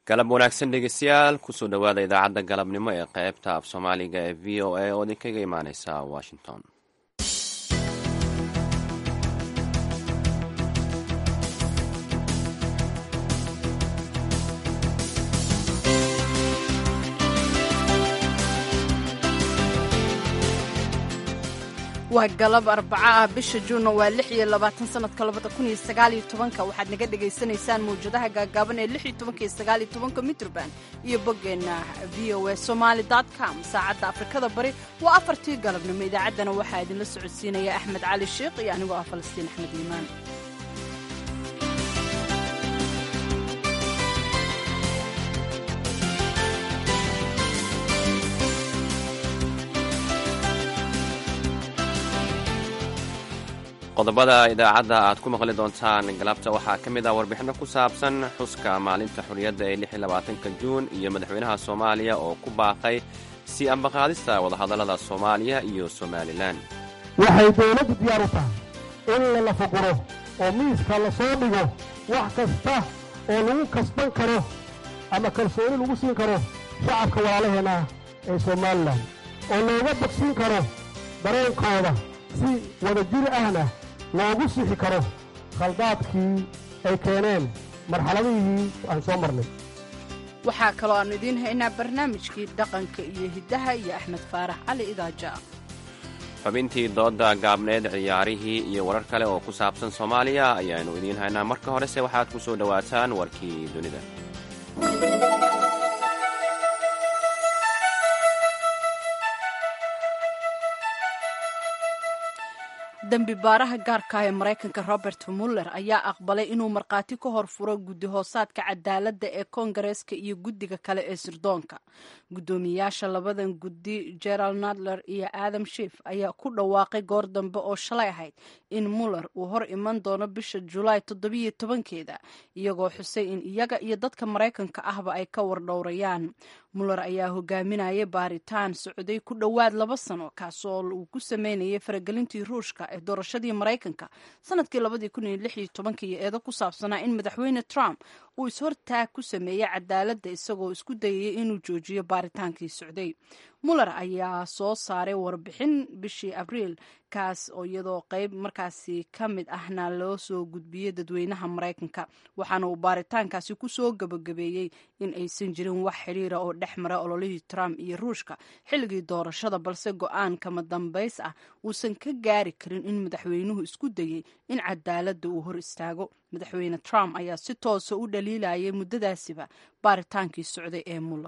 galab wanaagsan dhegeystayaal kusoo dhowaada idaacadda galabnimo ee qaybta af soomaaliga ee v o a oo idinkaga imaaneysa washington waa galab arbaco ah bisha juunna waa lix iyo labaatan sanadka labada kun iyo sagaaliyo tobanka waxaad naga dhagaysanaysaan mawjadaha gaagaaban ee lix iyo tobanka iyo sagaaliyo tobanka mitrban iyo boggeenna v o a somaali dot com saacadda afrikada bari waa afartii galabnimo idaacaddana waxaa idinla socodsiinaya axmed cali sheikh iyo anigoo ah falastiin axmed liimaan qodobada idaacadda aad ku maqli doontaan galabta waxaa ka mid ah warbixinno ku saabsan xuska maalinta xorriyadda ee lix iyo labaatanka juun iyo madaxweynaha soomaaliya oo ku baaqay si ambaqaadista wadahadallada soomaaliya iyo somalilan waxay dawladdu diyaar u tahay in la lafaguro oo miiska la soo dhigo wax kasta oo lagu kasban karo ama kalsooni lagu siin karo shacabka walaalaheenna ee somalilan oo looga bogsiin karo dareenkooda si wadajir ahna loogu sixi karo khaldaadkii ay keeneen marxaladihii aan soo marnay waxaa kaloo aannu idiin haynaa barnaamijkii dhaqanka iyo hiddaha iyo axmed faarax cali idaaja xubintii doodda gaabneed ciyaarihii iyo warar kale oo ku saabsan soomaaliya ayaannu idiin haynaa marka horese waxaad ku soo dhowaataan warkii dunida dembi baaraha gaarka ah ee maraykanka robert muller ayaa aqbalay inuu markhaati ka hor furo guddi hoosaadka cadaaladda ee koongareeska iyo guddiga kale ee sirdoonka guddoomiyayaasha labadan guddi gerald nadler iyo adam shif ayaa ku dhawaaqay goor dambe oo shalay ahayd in muller uu hor iman doono bisha julaay toddobiyo tobankeeda iyagoo xusay in iyaga iyo dadka maraykanka ahba ay ka wardhowrayaan muller ayaa hogaaminayay baaritaan socday ku dhowaad laba sano kaasoo uu ku sameynayay faragelintii ruushka ee doorashadii maraykanka sanadkii labadii kun iyo lix iyo tobanka iyo eedo ku saabsanaa in madaxweyne trump uu ishortaag ku sameeyey cadaaladda isagoo isku dayayay inuu joojiyo baaritaankii socday muller ayaa soo saaray warbixin bishii abriil kaas oo iyadoo qayb markaasi ka mid ahna loo soo gudbiyey dadweynaha maraykanka waxaana uu baaritaankaasi ku soo gabagabeeyey in aysan jirin wax xidhiira oo dhex mara ololihii trump iyo ruushka xilligii doorashada balse go-aan kama dambays ah uusan ka gaari karin in madaxweynuhu isku dayey in cadaaladda uu hor istaago madaxweyne trump ayaa si toosa u dhaliilayay muddadaasiba baaritaankii socday ee muller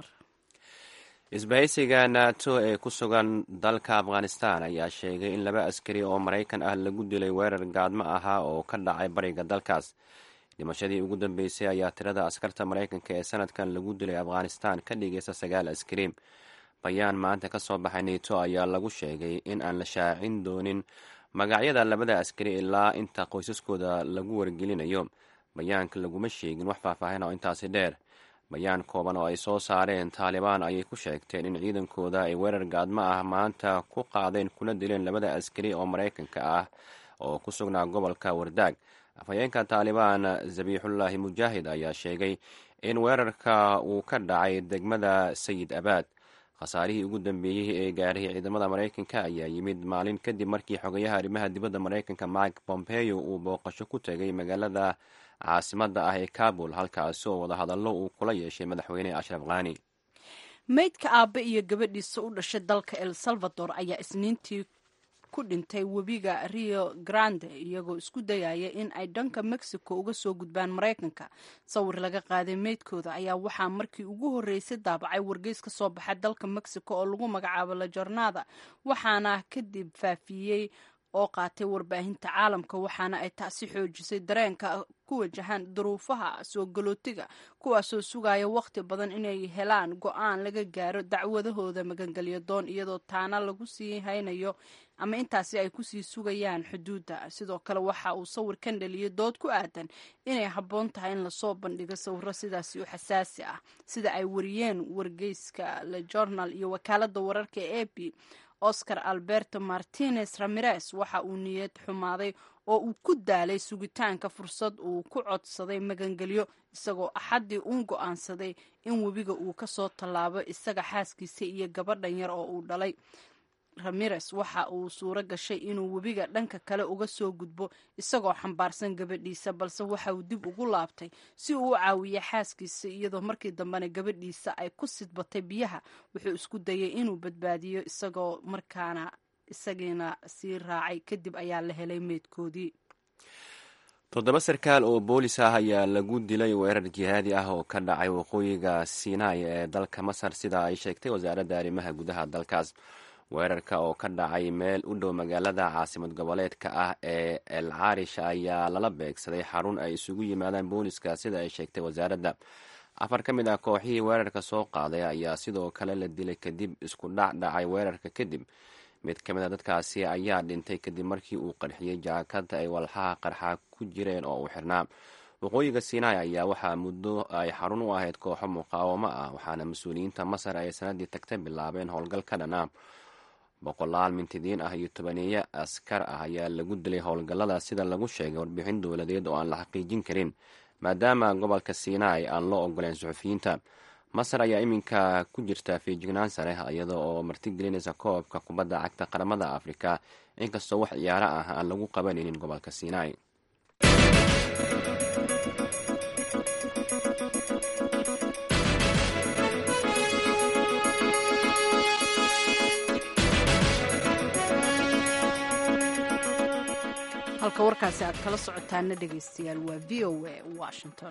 isbahaysiga nato ee ku sugan dalka afghanistan ayaa sheegay in laba askari oo maraykan ah lagu dilay weerar gaadmo ahaa oo ka dhacay bariga dalkaas dhimashadii ugu dambeysay ayaa tirada askarta maraykanka ee sanadkan lagu dilay afghanistan ka dhigaysa sagaal askari bayaan maanta ka soo baxay neto ayaa lagu sheegay in aan la shaacin doonin magacyada labada askari ilaa inta qoysaskooda lagu wargelinayo bayaanka laguma sheegin wax faahfaahin oo intaasi dheer bayaan kooban oo ay soo saareen taalibaan ayay ku sheegteen in ciidankooda ay weerar gaadmo ah maanta ku qaadeen kuna dileen labada askari oo maraykanka ah oo ku sugnaa gobolka wardaag afhayeenka taalibaan zabiixullaahi mujaahid ayaa sheegay in weerarka uu ka dhacay degmada sayid abaad khasaarihii ugu dambeeyey ee gaarhay ciidamada maraykanka ayaa yimid maalin kadib markii xogayaha arrimaha dibadda maraykanka mike pompeo uu booqasho ku tegay magaalada caasimadda ah ee kabul halkaasi oo wadahadallo uu kula yeeshay madaxweyne ashraf khani meydka aabe iyo gabadhiisa u dhashay dalka el salvador ayaa isniintii ku dhintay webiga rio grande iyagoo isku dayaya in ay dhanka mexico uga soo gudbaan maraykanka sawir laga qaaday meydkooda ayaa waxaa markii ugu horreysay daabacay wargeys ka soo baxay dalka mexico oo lagu magacaabo la jornada waxaana kadib faafiyey oo qaatay warbaahinta caalamka waxaana ay taasi xoojisay dareenka ku wajahan duruufaha soo galootiga kuwaasoo sugaya wakhti badan inay helaan go-aan laga gaaro dacwadahooda magangelyo doon iyadoo taana lagu sii haynayo ama intaasi ay kusii sugayaan xuduudda sidoo kale waxa uu sawirkan dhaliyay dood ku aadan inay habboon tahay in lasoo bandhigo sawiro sidaasi u xasaasi ah sida ay wariyeen wargeyska le journal iyo wakaalada wararka ee a p oscar alberto martinez ramirez waxa uu niyad xumaaday oo uu ku daalay sugitaanka fursad uu ku codsaday magangelyo isagoo axaddii uun go'aansaday in webiga uu ka soo tallaabo isaga xaaskiisa iyo gabadhan yar oo uu dhalay ramirez waxa uu suuro gashay inuu webiga dhanka kale uga soo gudbo isagoo xambaarsan gabadhiisa balse waxa uu dib ugu laabtay si uu u caawiya xaaskiisa iyadoo markii dambena gabadhiisa ay ku sidbatay biyaha wuxuu isku dayay inuu badbaadiyo isagoo markaana isagiina sii raacay kadib ayaa la helay meydkoodii toddoba sarkaal oo boolis ah ayaa lagu dilay weerar jihaadi ah oo ka dhacay waqooyiga sinai ee dalka masar sida ay sheegtay wasaaradda arrimaha gudaha dalkaas weerarka oo ka dhacay meel u dhow magaalada caasimad goboleedka ah ee el carish ayaa lala beegsaday xarun ay isugu yimaadaan booliska sida ay sheegtay wasaaradda afar ka mid ah kooxihii weerarka soo qaaday ayaa sidoo kale la dilay kadib isku dhac dhacay weerarka kadib mid ka mid a dadkaasi ayaa dhintay kadib markii uu qarxiyey jaakada ay walxaha qarxa ku jireen oo uu xirnaa waqooyiga sinai ayaa waxaa muddo ay xarun u ahayd kooxo muqaawamo ah waxaana mas-uuliyiinta masar ay sanadii tagta bilaabeen howlgal ka dhan ah boqolaal mintidiin ah iyo tobaneeyo askar ah ayaa lagu dilay howlgallada sida lagu sheegay warbixin dowladeed oo aan la xaqiijin karin maadaama gobolka sinai aan loo ogoleen suxufiyiinta masar ayaa iminka ku jirta feejignaan sare iyada oo martigelinaysa koobka kubadda cagta qaramada afrika inkastoo wax ciyaaro ah aan lagu qabanaynin gobolka sinai halka warkaasi aad kala socotaana dhegaystayaal waa v o a washington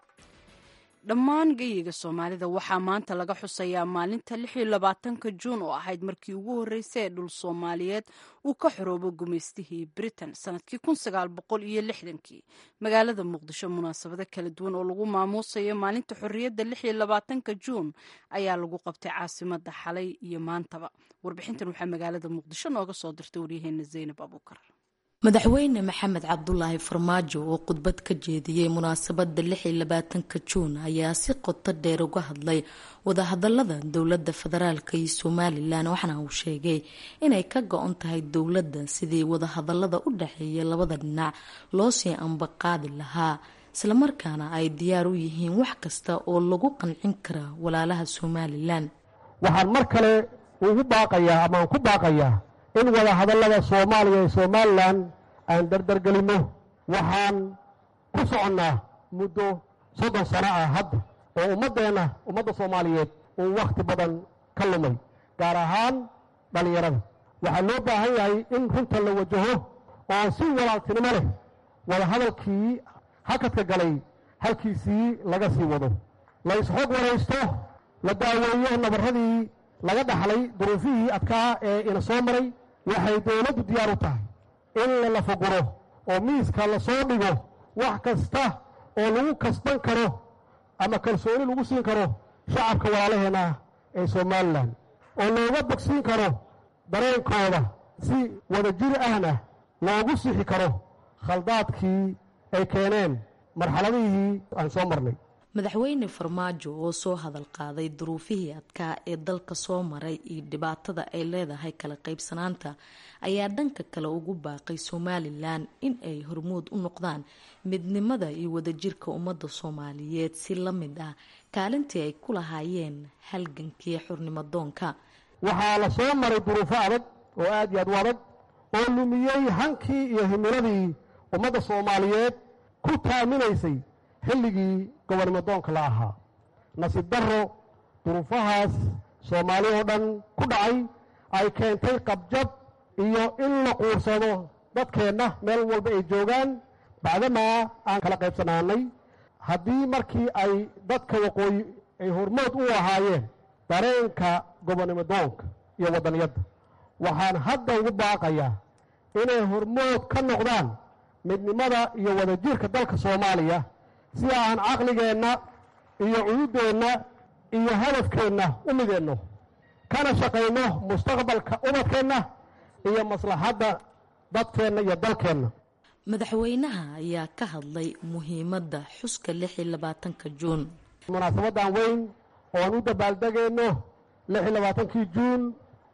dhammaan geyiga soomaalida waxaa maanta laga xusayaa maalinta lixiyo labaatanka juun oo ahayd markii ugu horreysay ee dhul soomaaliyeed uu ka xoroobo gumaystihii britain sanadkii kun sagaal boqol iyo lixdankii magaalada muqdisho munaasabado kala duwan oo lagu maamuusayo maalinta xorriyadda lixiyo labaatanka juun ayaa lagu qabtay caasimada xalay iyo maantaba warbixintan waxaa magaalada muqdisho nooga soo dirtay waryaheena zaynab abuukar madaxweyne maxamed cabdulaahi farmaajo oo khudbad ka jeediyey munaasabada lix iyo labaatanka juun ayaa si qoto dheer uga hadlay wadahadalada dowlada federaalk iyo somalilan waxaana uu sheegay inay ka go-on tahay dowladda sidii wadahadalada u dhexeeya labada dhinac loo sii ambaqaadi lahaa islamarkaana ay diyaar u yihiin wax kasta oo lagu qancin karaa walaalaha somalilan waxaan mar kale ugu baaqayaa amaan ku baaqayaa in wadahadallada soomaaliya iyo somalilan aan dardargelinno waxaan ku soconnaa muddo soddon sano ah hadda oo ummaddeenna ummadda soomaaliyeed uu wakhti badan ka lumay gaar ahaan dhallinyarada waxaa loo baahan yahay in runta la wajaho oo si walaaltinimo leh wadahadalkii hakadka galay halkiisii laga sii wado la isxog waraysto la daaweeyo nabarradii laga dhaxlay duruufihii adkaa ee ina soo maray waxay dowladdu diyaar u tahay in lala fuguro oo miiska lasoo dhigo wax kasta oo lagu kasban karo ama kalsooni lagu siin karo shacabka walaalaheenna ee somalilan oo looga bogsiin karo dareenkooda si wadajir ahna loogu sixi karo khaldaadkii ay keeneen marxaladihii aan soo marnay madaxweyne farmaajo oo soo hadal qaaday duruufihii adkaa ee dalka soo maray iyo dhibaatada ay leedahay kala qaybsanaanta ayaa dhanka kale ugu baaqay somalilan in ay hormuud u noqdaan midnimada iyo wadajirka ummadda soomaaliyeed si la mid ah kaalintii ay ku lahaayeen halgankii xurnimadoonka waxaa la soo maray duruufo adag oo aad iyo aad u adag oo lumiyey hankii iyo himiladii ummadda soomaaliyeed ku taaminaysay xilligii gobonimodoonka la ahaa nasiib darro duruufahaas soomaali oo dhan ku dhacay ay keentay qabjab iyo in la quursado dadkeenna meel walba ay joogaan bacdamaa aan kala qaybsanaanay haddii markii ay dadka waqooyi ay hormood u ahaayeen dareenka gobonimodoonka iyo waddaniyadda waxaan hadda ugu baaqayaa inay hormood ka noqdaan midnimada iyo wadajirka dalka soomaaliya si aan caqligeenna iyo cuyuddeenna iyo hadafkeenna u mideenno kana shaqayno mustaqbalka ubadkeenna iyo maslaxadda dadkeenna iyo dalkeenna madaxweynaha ayaa ka hadlay muhiimadda xuska lix iyo labaatanka juun munaasabaddan weyn ooan u dabaaldegayno lix iyo labaatankii juun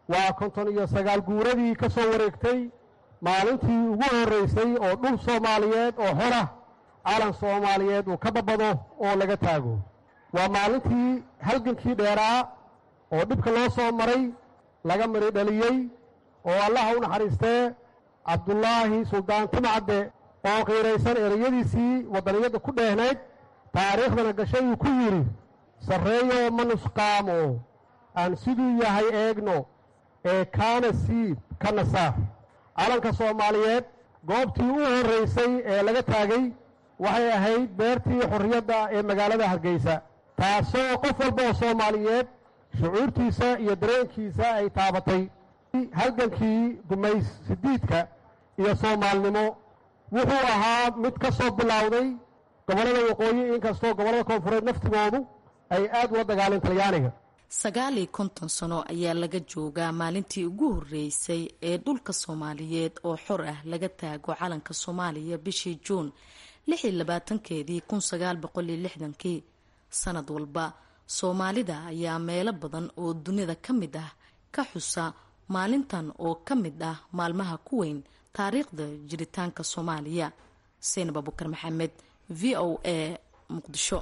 waa konton iyo sagaal guuradii ka soo wareegtay maalintii ugu horraysay oo dhul soomaaliyeed oo xora calan soomaaliyeed uu ka babado oo laga taago waa maalintii halgankii dheeraa oo dhibka loo soo maray laga mari dhaliyey oo allaha u naxariistee cabdulaahi suldaan timcadde oo qiiraysan ereyadiisii waddaniyadda ku dheehnayd taariikhdana gashay uu ku yidhi sarreeyoo ma nusqaamo aan siduu yahay eegno ee kaana siib kana saar calanka soomaaliyeed goobtii u horraysay ee laga taagay waxay ahayd beertii xorriyadda ee magaalada hargeysa taasoo qof walba oo soomaaliyeed shucuurtiisa iyo dareenkiisa ay taabatay halgankii gumays sidiidka iyo soomaalnimo wuxuu ahaa mid ka soo bilowday gobollada waqooyi inkastoo gobollada koonfureed naftigoodu ay aad ula dagaaleen talyaaniga sagaal iyo konton sano ayaa laga joogaa maalintii ugu horreysay ee dhulka soomaaliyeed oo xor ah laga taago calanka soomaaliya bishii juun lix iyo labaatankeedii kun sagaal boqol iyo lixdankii sanad walba soomaalida ayaa meelo badan oo dunida ka mid ah ka xusa maalintan oo ka mid ah maalmaha ku weyn taariikhda jiritaanka soomaaliya seinab abukar maxamed v o a muqdisho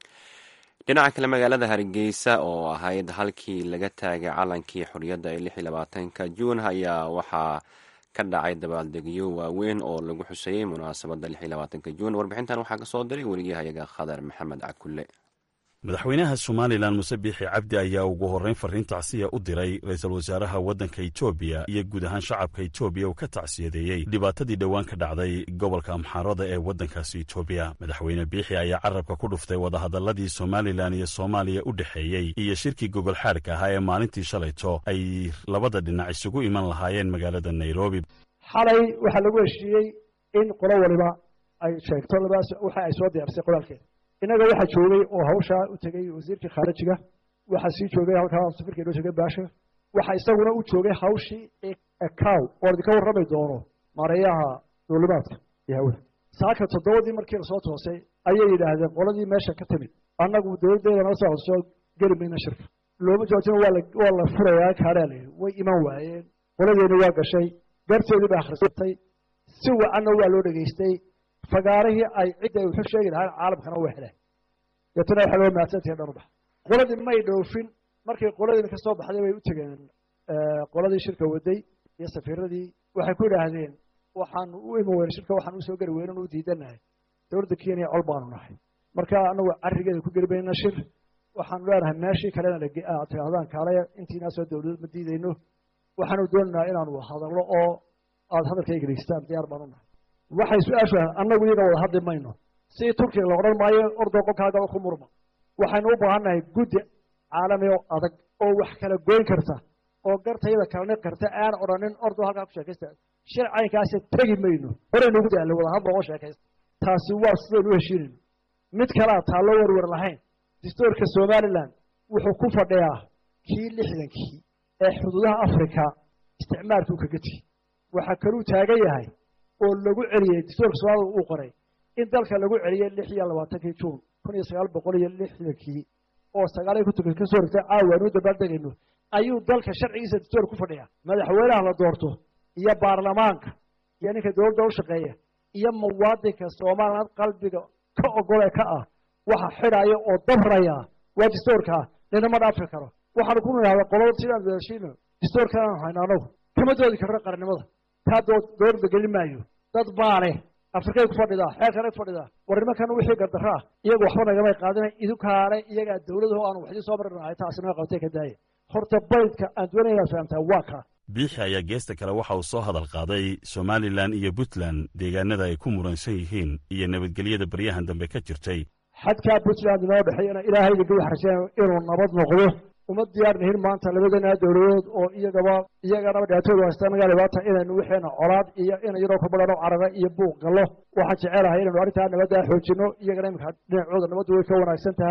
dhinaca kale magaalada hargeysa oo ahayd halkii laga taagay calankii xorriyadda ee lix iyo labaatanka juun ayaa waxaa ka dhacay dabaaldegyo waaweyn oo lagu xuseeyey munaasabadda lix iyo labaatanka juun warbixintan waxaa ka soo diray weriyahayaga khadar maxamed cakulle madaxweynaha somalilan muse biixi cabdi ayaa ugu horreyn farriin tacsiya u diray ra-iisul wasaaraha waddanka etoobiya iyo guud ahaan shacabka etoobiya uu ka tacsiyadeeyey dhibaatadii dhowaan ka dhacday gobolka amxaarada ee waddankaasi etoobiya madaxweyne biixi ayaa carabka ku dhuftay wadahadalladii somalilan iyo soomaaliya u dhexeeyey iyo shirkii gogol xaadhka ahaa ee maalintii shalayto ay labada dhinac isugu iman lahaayeen magaalada nairobi xalay waxaa lagu heshiiyey in qolo waliba ay sheegto labadaas waxa ay soo diyaarisay qoraalkeeda innaga waxaa joogay oo hawshaa u tegey wasiirkii khaarijiga waxaa sii joogay halkaa safirka inoo joogay baasha waxaa isaguna u joogay hawshii ecow oo idinka warrami doono maareeyaha duulimaadka iyo hawada saaka toddobadii markii lasoo toosay ayay yidhaahdeen qoladii meesha ka timid annagu dowladdeeda nala soo soo geli mayna shirka looma joojina waa la waa la furayaa kaaraa la yidhi way iman waayeen qoladeeni waa gashay garteedii ba akhrisatay si wacanna waa loo dhegaystay fagaarihii ay cidda ay wuxuu sheegi lahayn caalamkana waa heleen deetana waxa loo mahadsantahay dhan u bax qoladii may dhoofin markay qoladiina ka soo baxday bay u tegeen qoladii shirka waday iyo safiiradii waxay ku yidhaahdeen waxaanu u iman weyne shirka waxaan usoo geli weynan u diidanahay dowladda kenya col baanu nahay marka anagu carrigeeda ku geli mayna shir waxaanu leenahay meeshii kalena aad tidhaahdaan kaalaya intiinaasoo dowladad ma diidayno waxaanu doonaynaa inaanu hadallo oo aada hadalkayga dhegeystaan diyaar baanu nahay waxay su-aashu ahayd annagu iyaga wada hadli mayno si turkiga la odhan maayo ordoo qolkaagaba ku murma waxaynu u baahannahay guddi caalami oo adag oo wax kala goyn karta oo gartayada kalani karta aan odhanin ordoo halkaa ku sheekaysta shir caynkaasi tegi mayno horaynu ugu daallay wada hadlo oo sheekaysta taasi waa sidaynu u heshiinayno mid kalea taallo werwer lahayn distoorka somalilan wuxuu ku fadhiyaa kii lixdankii ee xuduudaha africa isticmaalkuu kaga tigi waxaa kaluu taagan yahay oo lagu celiyey distoorka soomaalida uu qoray in dalka lagu celiyey lix iyo labaatankii juun kun iyo sagaal boqol iyo lixdankii oo sagaaliyo kontonka ka soo rigtay caawa aanu dabaaldegayno ayuu dalka sharcigiisa distoor ku fadhiyaa madaxweynaha la doorto iyo baarlamaanka iyo ninka dowladda u shaqeeya iyo muwaadinka somaliland qalbiga ka ogole ka ah waxa xidhaya oo dabraya waa distoorkaa ninama dhaafi karo waxaanu ku nidhahda qolada sidaan wadashino distoorkaanu hayno anagu kama doodi karno qarannimada taa dowladda gelin maayo dad baa leh afrikay ku fadhidaa xeerkanay ku fadhidaa war nimankan wixii gardarro ah iyagu waxba nagamay qaadina idinkaale iyagaa dowladaho aanu waxdii soo marin lahay taasi naga qabtay ka daaya horta baydka aan doonaya inaad fahamtaa waa kaa biixi ayaa geesta kale waxa uu soo hadal qaaday somalilan iyo puntland deegaanada ay ku muransan yihiin iyo nabadgelyada baryahan dambe ka jirtay xadkaa puntland inoo dhexeeyana ilaahayga gawax rajeen inuu nabad noqdo uma diyaar nihin maanta labadana dowladood oo iyagaba iyaganaba dhibaatoodu haysta naga dhibaata inaynu wixeena colaad iyo in yaroo ka badhano carara iyo buuq gallo waxaan jecelahay inaynu arrintaa nabaddaa xoojino iyagana iminka dhinacooda nabaddu way ka wanaagsan tahay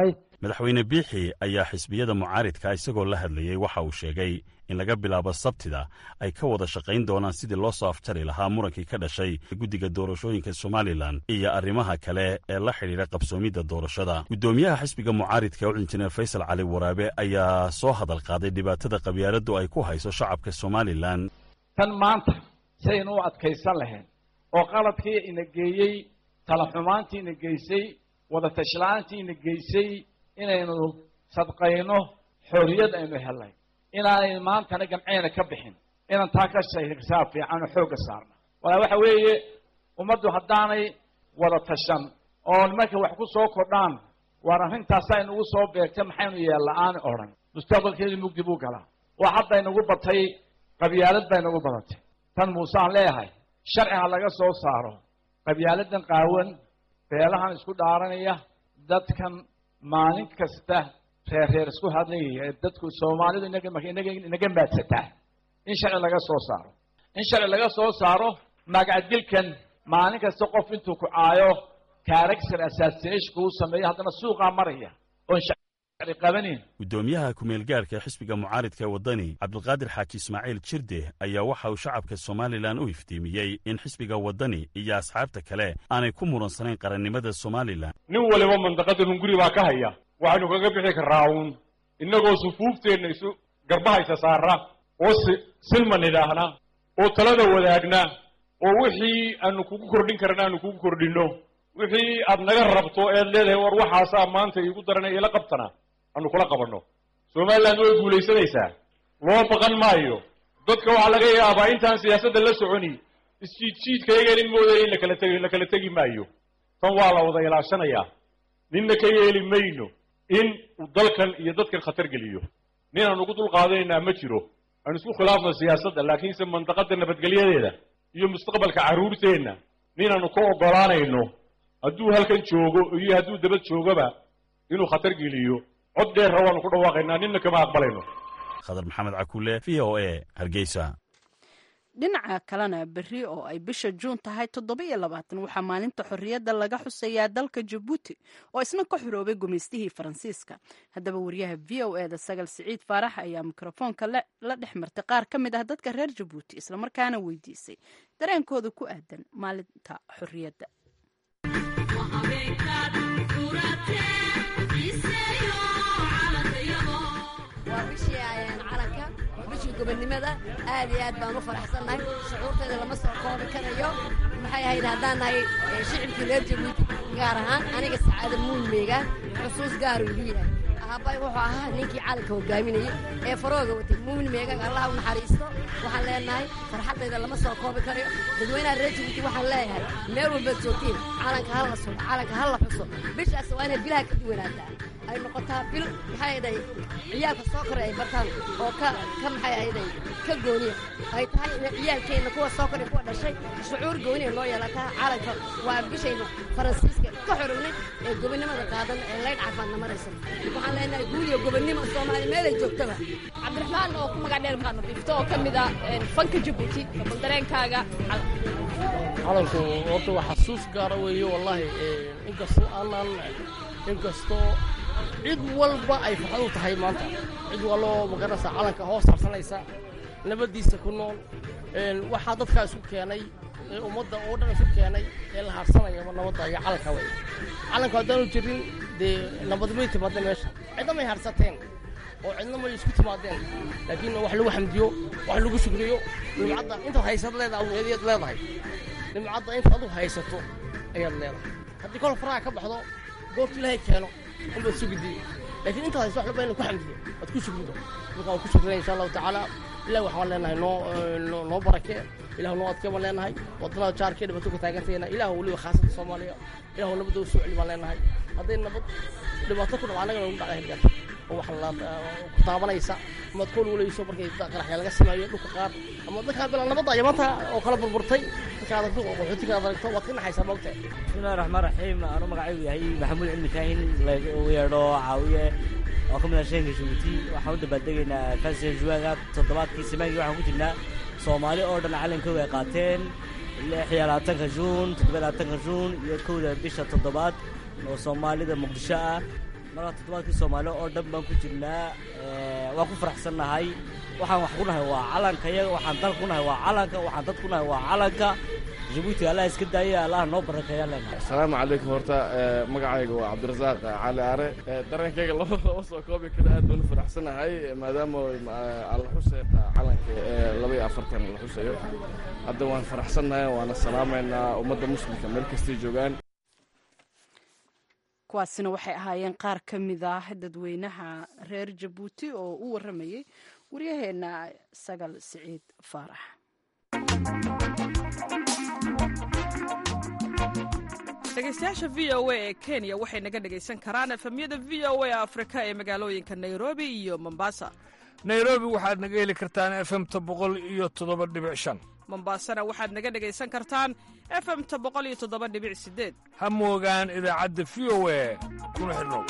madaxweyne biixi ayaa xisbiyada mucaaridka isagoo la hadlayey waxa uu sheegay in laga bilaabo sabtida ay ka wada shaqayn doonaan sidii loo soo afjari lahaa murankii ka dhashay guddiga doorashooyinka somalilan iyo arrimaha kale ee la xidhiidha qabsoomidda doorashada guddoomiyaha xisbiga mucaaridka u injineer faysal cali waraabe ayaa soo hadal qaaday dhibaatada qabyaaladdu ay ku hayso shacabka somalilan tan maanta saynu u adkaysan lahayn oo qaladkii ina geeyey talaxumaantii ina geysay wada tashla'aantii ina geysay inaynu sadqayno xorriyad aynu helnay inaanay maantana gamceena ka bixin inaan taa ka shaysaa fiican oo xoogga saarna walaa waxa weeye ummaddu haddaanay wada tashan oo nimanka wax ku soo kordhaan waar arrintaasaa inugu soo beegtay maxaynu yeella-aan odhan mustaqbalkeedu mugdi buu galaa waa hadda inagu batay qabyaalad baa inagu badatay tan muuse aan leeyahay sharci ha laga soo saaro qabyaaladan qaawan beelahan isku dhaaranaya dadkan maalin kasta reer reer isku hadlayaya ee dadku soomaalidu inaga inaga inaga maadsataa in sharci laga soo saaro in sharci laga soo saaro magacdilkan maalin kasta qof intuu ku caayo character assassination uu sameeyo haddana suuqaa maraya oon sharci qabanin guddoomiyaha ku-meelgaarka xisbiga mucaaridka ee waddani cabdulqaadir xaaji ismaaciil jirde ayaa waxa uu shacabka somalilan u iftiimiyey in xisbiga waddani iyo asxaabta kale aanay ku muransanayn qarannimada somalilan nin waliba mandaqada hunguri baa ka haya waxaynu kaga bixi karraa uun innagoo sufuufteenna isu garbahaysa saara oo si silman idhaahna oo talada wadaagna oo wixii aanu kugu kordhin karna aanu kugu kordhinno wixii aad naga rabto eed leedahay war waxaasaa maanta iigu daranay ila qabtana aanu kula qabanno somaliland way guulaysanaysaa loo baqan maayo dadka waxaa laga yaabaa intaan siyaasadda la soconi isjiidjiidkayagan in moodaya in lakala tegi la kala tegi maayo tan waa la wada ilaashanayaa ninna ka yeeli mayno in uu dalkan iyo dadkan khatar geliyo nin aan ugu dulqaadanaynaa ma jiro aan isku khilaafno siyaasadda laakiinse mandaqada nabadgelyadeeda iyo mustaqbalka carruurteenna ninaanu ka oggolaanayno hadduu halkan joogo iyo hadduu dabad joogaba inuu khatar geliyo cod dheerra waanu ku dhawaaqaynaa ninna kama aqbalayno khadar maxamed cakuule v o a hargeysa dhinaca kalena berri oo ay bisha juun tahay toddoba iyo labaatan waxaa maalinta xorriyadda laga xusayaa dalka jabuuti oo isna ka xoroobay gumaystihii faransiiska haddaba wariyaha v o e da sagal siciid faarax ayaa mikrofoonka la dhex martay qaar ka mid ah dadka reer jabuuti islamarkaana weydiisay dareenkooda ku aadan maalinta xorriyadda bishii gobonnimada aad iyo aad baan u faraxsannahay shucuurteeda lama soo koobi karayo maxay ahayd haddaan nahay shicibkii reer jabuuti gaar ahaan aniga sacaada muulmeega xusuus gaaru igu yahay aabay wuxuu ahaa ninkii calanka hogaaminayay ee farooga watay muulmeega allah u naxariisto waxaan leenahay farxaddayda lama soo koobi karayo dadweynaha reer jabuuti waxaan leeyahay meel walbaad joogtiin calanka ha la sugo calanka ha la xuso bishaas waa inay bilaha ka duwanaataa ay noqotaa bil maxay ahayday ciyaalka soo koray ay bartaan oo ka ka maxay ahayday ka gooniya ay tahay in ciyaalkeenna kuwa soo koray kuwa dhashay shucuur gooniya loo yeelataa calanka waa bishaynu faransiiska ka xorownay ee gobonnimada qaadan ee laydh cafaadna maraysa waxaan leenahay guuliyo gobonnimo soomaali meelay joogtaba cabdiraxmaan oo ku magac dheer maxaad nadiifto oo ka mid ah fanka jabuuti bal dareenkaaga calanku horta waa xasuus gaara weeye wallaahi inkastoo aanaan inkastoo cid walba ay farxad u tahay maanta cid waloo magaranaysa calanka hoos harsanaysa nabaddiisa ku nool waxaa dadkaa isku keenay ee ummadda oo dhan isku keenay ee la harsanayaba nabadda iyo calanka wey calanka haddaanu jirin dee nabad may timaadeen meesha cidna may harsateen oo cidna may isku timaadeen laakiin wax lagu xamdiyo wax lagu shukriyo nimcadda intaad haysad leedahay ayaad leedahay nimcadda inta adu haysato ayaad leedahay haddii kol faraha ka baxdo goorta ilaahay keeno unbaad sugidii laakiin intaad hayso wax laba ina ku xamdiyo aad ku shukrido marka waan ku shukrinaya insha allahu tacaala ilahi waxaan leenahay noo noo barakee ilahu noo adkee baan leenahay waddanada jaarkee dhibaato ka taagantayna ilahu weliba khaasada soomaaliya ilahu nabadda u soo celi baan leenahay hadday nabad dhibaato ku dhaco annagana ugu dhacda hirgaarta oo wax ku taabanaysa amaad kool walayso markay qaraxya laga sameeyo dhulka qaar ama dadkaa bila nabadda ayaa maanta oo kala burburtay dadka adagto oo qaxootiga ad aragto waad ka naxaysaa moogta bismillahi raxmaan raxiim anu magacaygu yahay maxamuud cilmi kaahin lagu yeedho caawiye oo ka mid ah sheenka jabuuti waxaan u dabaaldegaynaa fasiya juwaaga toddobaadkii samaankii waxaan ku jirnaa soomaali oo dhan calankooga ay qaateen lix iyo labaatanka juun toddoba iyo labaatanka juun iyo kowda bisha toddobaad oo soomaalida muqdisho ah marka toddobaadkii soomaali oo dhan baan ku jirnaa waan ku faraxsannahay waxaan wax ku nahay waa calanka iyaga waxaan dal ku nahay waa calanka waxaan dad ku nahay waa calanka jabuuti allah iska daaya allah noo barakeeya leenahay asalaamu calaykum horta magacayga waa cabdirasaaq cali aare dareenkayga lama lama soo koobi karo aad baan u faraxsanahay maadaama la xusay calanka laba iyo afartan la xusayo hadda waan faraxsannahay waana salaamaynaa ummadda muslimka meel kastay joogaan kuwaasina waxay ahaayeen qaar ka mid ah dadweynaha reer jabuuti oo u waramayay waryaheena sagal siciid faarax dhegaystayaasha v o a ee kenya waxay naga dhegaysan karaan efemyada v o a afrika ee magaalooyinka nairobi iyo mombasa nairobi waxaad naga heli kartaan efemta boqol iyo toddoba dhibic shan mombasana waxaad naga dhegaysan kartaan efemta boqol iyo toddoba dhibic sideed ha moogaan idaacadda v o a kuna xidhnow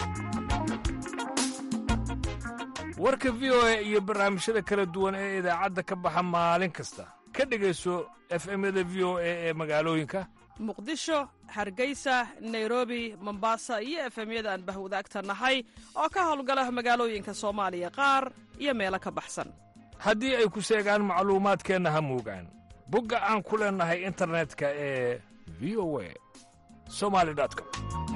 warka v o a iyo barnaamijyada kala duwan ee idaacadda ka baxa maalin kasta ka dhegayso efemyada v o a ee magaalooyinka muqdisho hargeysa nairobi mombasa iyo efemyada aan bahwadaagta nahay oo ka howlgala magaalooyinka soomaaliya qaar iyo meelo ka baxsan haddii ay ku seegaan macluumaadkeenna ha moogaan bogga aan ku leennahay internetka ee v o a somali com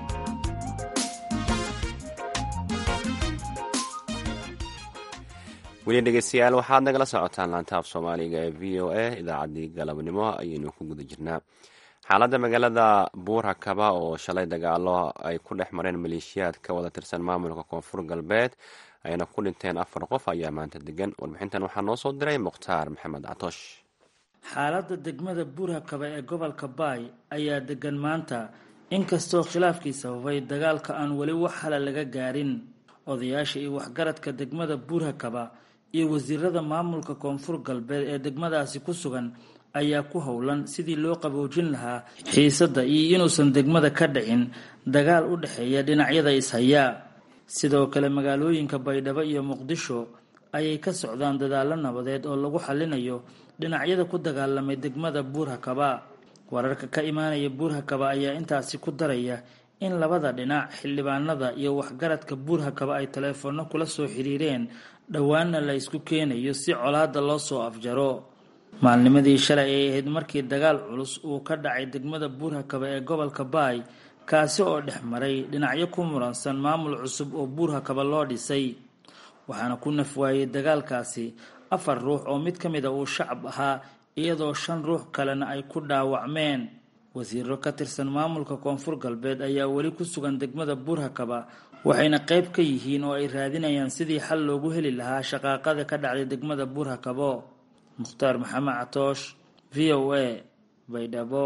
weli dhegeystayaal waxaad nagala socotaan laantaaf soomaaliga ee v o a idaacaddii galabnimo ayaynu ku guda jirnaa xaaladda magaalada buurakaba oo shalay dagaalo ay ku dhex mareen maleeshiyaad ka wada tirsan maamulka koonfur galbeed ayna ku dhinteen afar qof ayaa maanta degan warbixintan waxaa noo soo diray mukhtaar maxamed catoosh xaaladda degmada buurhakaba ee gobolka baay ayaa degan maanta inkastoo khilaafkii sababay dagaalka aan weli wax hala laga gaarin odayaasha iyo waxgaradka degmada buurhakaba iyo wasiirada maamulka koonfur galbeed ee degmadaasi ku sugan ayaa ku howlan sidii loo qaboojin lahaa xiisadda iyo inuusan degmada ka dhicin dagaal u dhexeeya dhinacyada ishayaa sidoo kale magaalooyinka baydhabo iyo muqdisho ayay ka socdaan dadaallo nabadeed oo lagu xallinayo dhinacyada ku dagaalamay degmada buurhakaba wararka ka imaanaya buurhakaba ayaa intaasi ku daraya in labada dhinac xildhibaanada iyo waxgaradka buurhakaba ay taleefanno kula soo xiriireen dhowaanna la isku keenayo si colaadda loo soo afjaro maalnimadii shalay ay ahayd markii dagaal culus uu ka dhacay degmada buurhakaba ee gobolka baay kaasi oo dhex maray dhinacyo ku muransan maamul cusub oo buurhakaba loo dhisay waxaana ku nafwaayey dagaalkaasi afar ruux oo mid ka mida uu shacab ahaa iyadoo shan ruux kalena ay ku dhaawacmeen wasiiro ka tirsan maamulka koonfur galbeed ayaa weli ku sugan degmada buurhakaba waxayna qayb ka yihiin oo ay raadinayaan sidii xal loogu heli lahaa shaqaaqada ka dhacday degmada buurhakabo mukhtaar maxamed catoosh v o a baydhabo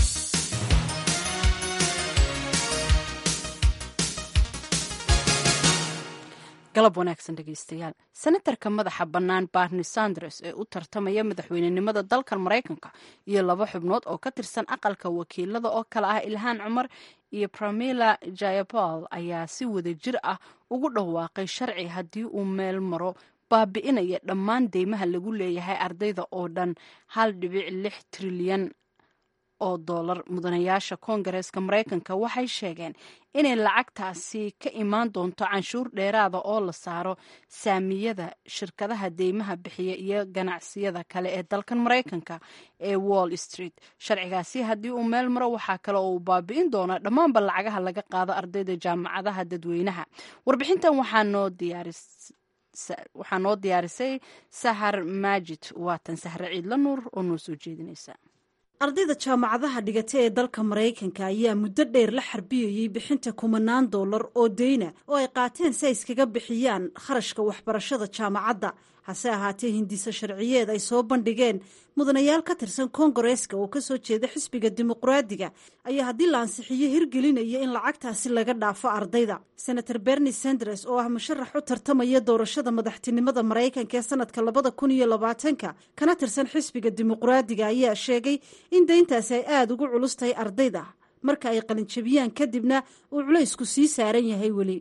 galab wanaagsan dhegeystayaal senatarka madaxa bannaan barni sanders ee u tartamaya madaxweynenimada dalkan maraykanka iyo laba xubnood oo ka tirsan aqalka wakiilada oo kale ah ilhaan cumar iyo pramila jayapal ayaa si wada jir ah ugu dhawaaqay sharci haddii uu meel maro baabi'inaya dhammaan deymaha lagu leeyahay ardayda oo dhan hal dhibic lix trilyan oo dollar mudanayaasha koongareeska maraykanka waxay sheegeen inay lacagtaasi ka imaan doonto canshuur dheeraada oo la saaro saamiyada shirkadaha deymaha bixiya iyo ganacsiyada kale ee dalkan maraykanka ee wall street sharcigaasi haddii uu meel maro waxaa kale oo uu baabi'in doonaa dhammaanba lacagaha laga qaado ardayda jaamacadaha dadweynaha warbixintan waxaa noo diyaaris waxaa noo diyaarisay sahar maajid waatan sahre ciidla nuur oo noo soo jeedinaysa ardayda jaamacadaha dhigata ee dalka maraykanka ayaa muddo dheer la xarbiyayey bixinta kumanaan dollar oo deyna oo ay qaateen si ay iskaga bixiyaan kharashka waxbarashada jaamacadda hase ahaatee hindiso sharciyeed ay soo bandhigeen mudanayaal ka tirsan koongareeska oo kasoo jeeda xisbiga dimuqraadiga ayaa haddii la ansixiyo hirgelinaya in lacagtaasi laga dhaafo ardayda senator berni sanders oo ah musharax u tartamaya doorashada madaxtinimada maraykanka ee sanadka labada kun iyo labaatanka kana tirsan xisbiga dimuqraadiga ayaa sheegay in deyntaasi ay aada ugu culus tahay ardayda marka ay qalinjabiyaan kadibna uu culaysku sii saaran yahay weli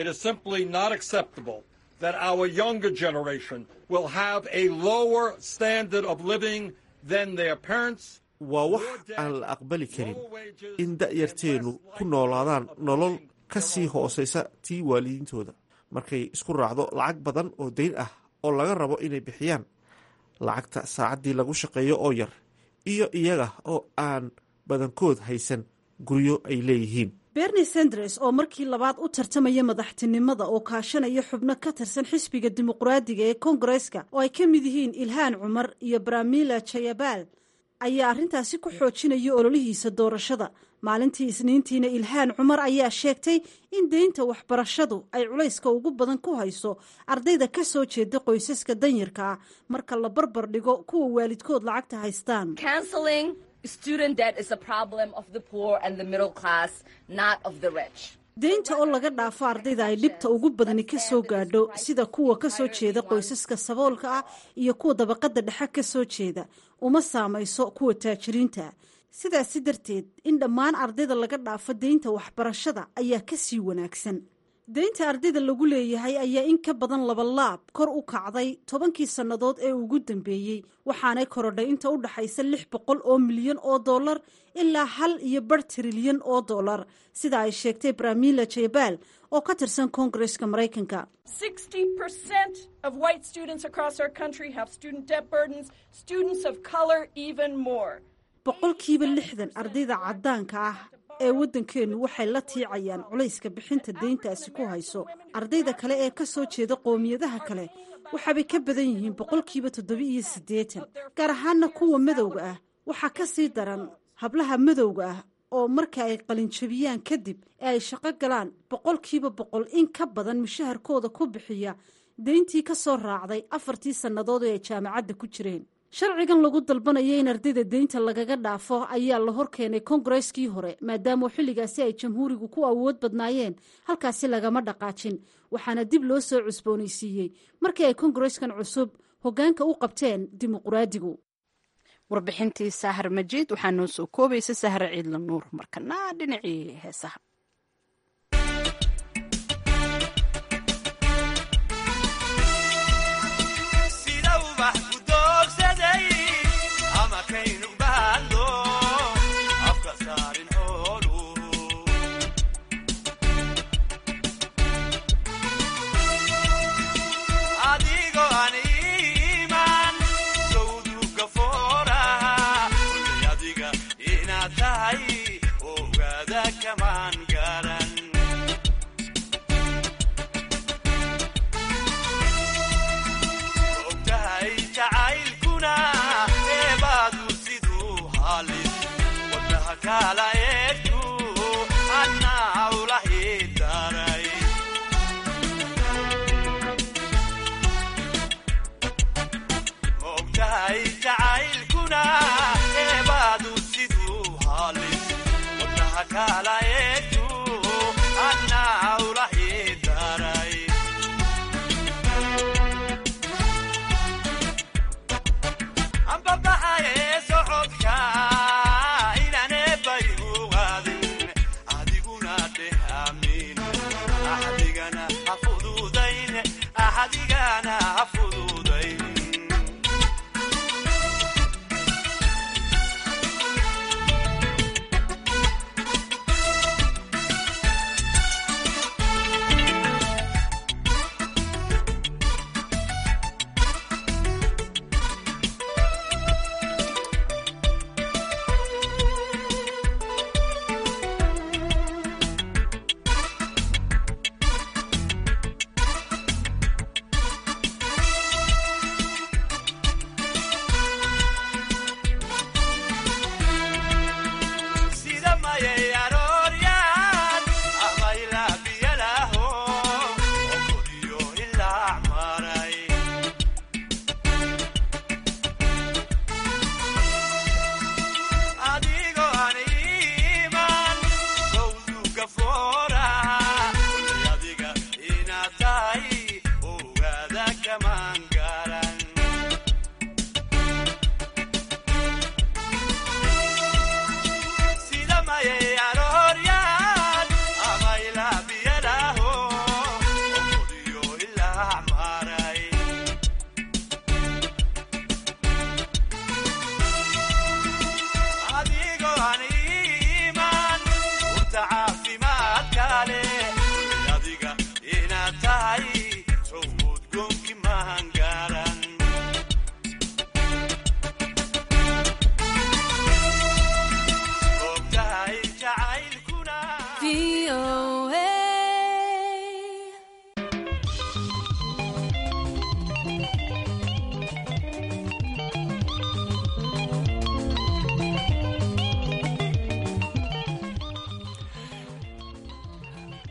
that our younger generation will have a lower standard of living than their parents. waa wax aan la aqbali karin in da'yarteennu ku noolaadaan nolol ka sii hooseysa tii waalidiintooda markay isku raacdo lacag badan oo dayn ah oo laga rabo inay bixiyaan lacagta saacaddii lagu shaqeeyo oo yar iyo iyaga oo aan badankood haysan guryo ay leeyihiin berni sanders oo markii labaad u tartamaya madaxtinimada oo kaashanaya xubno ka tirsan xisbiga dimuqraadiga ee kongareska oo ay ka mid yihiin ilhaan cumar iyo bramila jayabal ayaa arrintaasi ku xoojinaya ololihiisa doorashada maalintii isniintiina ilhaan cumar ayaa sheegtay in deynta waxbarashadu ay culayska ugu badan ku hayso ardayda ka soo jeeda qoysaska danyarka ah marka la barbar dhigo kuwa waalidkood lacagta haystaan deynta oo laga dhaafo ardayda ay dhibta ugu badani ka soo gaadho sida kuwa ka soo jeeda qoysaska saboolka ah iyo kuwa dabaqada dhexe ka soo jeeda uma saamayso kuwa taajiriinta sidaasi darteed in dhammaan ardayda laga dhaafo deynta waxbarashada ayaa ka sii wanaagsan deynta ardayda lagu leeyahay ayaa in ka badan labalaab kor u kacday tobankii sannadood ee ugu dambeeyey waxaanay korodhay inta u dhaxaysa lix boqol oo milyan oo dollar ilaa hal iyo bar trilyan oo dollar sida ay sheegtay bramila jebal oo ka tirsan koongareska maraykanka boqolkiiba lixdan ardayda caddaanka ah ee waddankeennu waxay la tiicayaan culayska bixinta deyntaasi ku hayso ardayda kale ee ka soo jeeda qoomiyadaha kale waxaabay ka badan yihiin boqolkiiba toddoba-iyo siddeetan gaar ahaana kuwa madowga ah waxaa ka sii daran hablaha madowga ah oo marka ay qalinjabiyaan kadib ee ay shaqo galaan boqolkiiba boqol in ka badan mushaharkooda ku bixiya deyntii ka soo raacday afartii sannadood ee ay jaamacadda ku jireen sharcigan lagu dalbanaya in ardayda deynta lagaga dhaafo ayaa la hor keenay kongareskii hore maadaama xilligaasi ay jamhuurigu ku awood badnaayeen halkaasi lagama dhaqaajin waxaana dib loo soo cusboonaysiiyey markii ay kongareskan cusub hoggaanka u qabteen dimuqraadigu warbixintii saahar majiid waxaa noo soo koobaysa sahre ciidla nuur markana dhinacii heesaha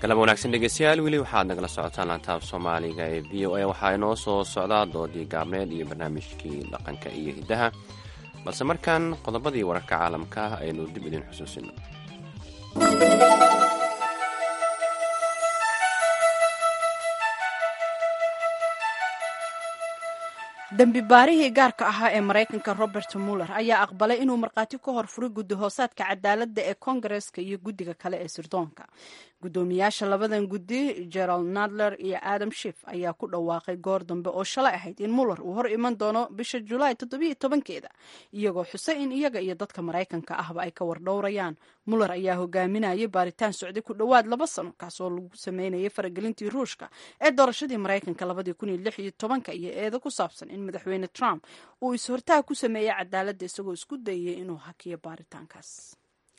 galab wanaagsan dhegeystayaal weli waxaad nagala socotaan lantaab soomaaliga ee v o a waxaa inoo soo socdaa doodii gaabneed iyo barnaamijkii dhaqanka iyo hiddaha balse markan qodobadii wararka caalamka ah aynu dib idin xusuusino dembi baarihii gaarka ahaa ee maraykanka robert muller ayaa aqbalay inuu markhaati ka hor furay guddi hoosaadka cadaaladda ee kongareska iyo guddiga kale ee sirdoonka guddoomiyaasha labadan guddi gerald nadler iyo adam shif ayaa ku dhawaaqay goor dambe oo shalay ahayd in muller uu hor iman doono bisha julaay toddobiyo tobankeeda iyagoo xusay in iyaga iyo dadka maraykanka ahba ay ka wardhowrayaan muller ayaa hogaaminayay baaritaan socday ku dhowaad laba sano kaasoo lagu sameynayay faragelintii ruushka ee doorashadii maraykanka labadii kun iyo lix iyo tobanka iyo eedo ku saabsan in madaxweyne trump uu is-hortaag ku sameeyey cadaaladda isagoo isku dayay inuu hakiyo baaritaankaas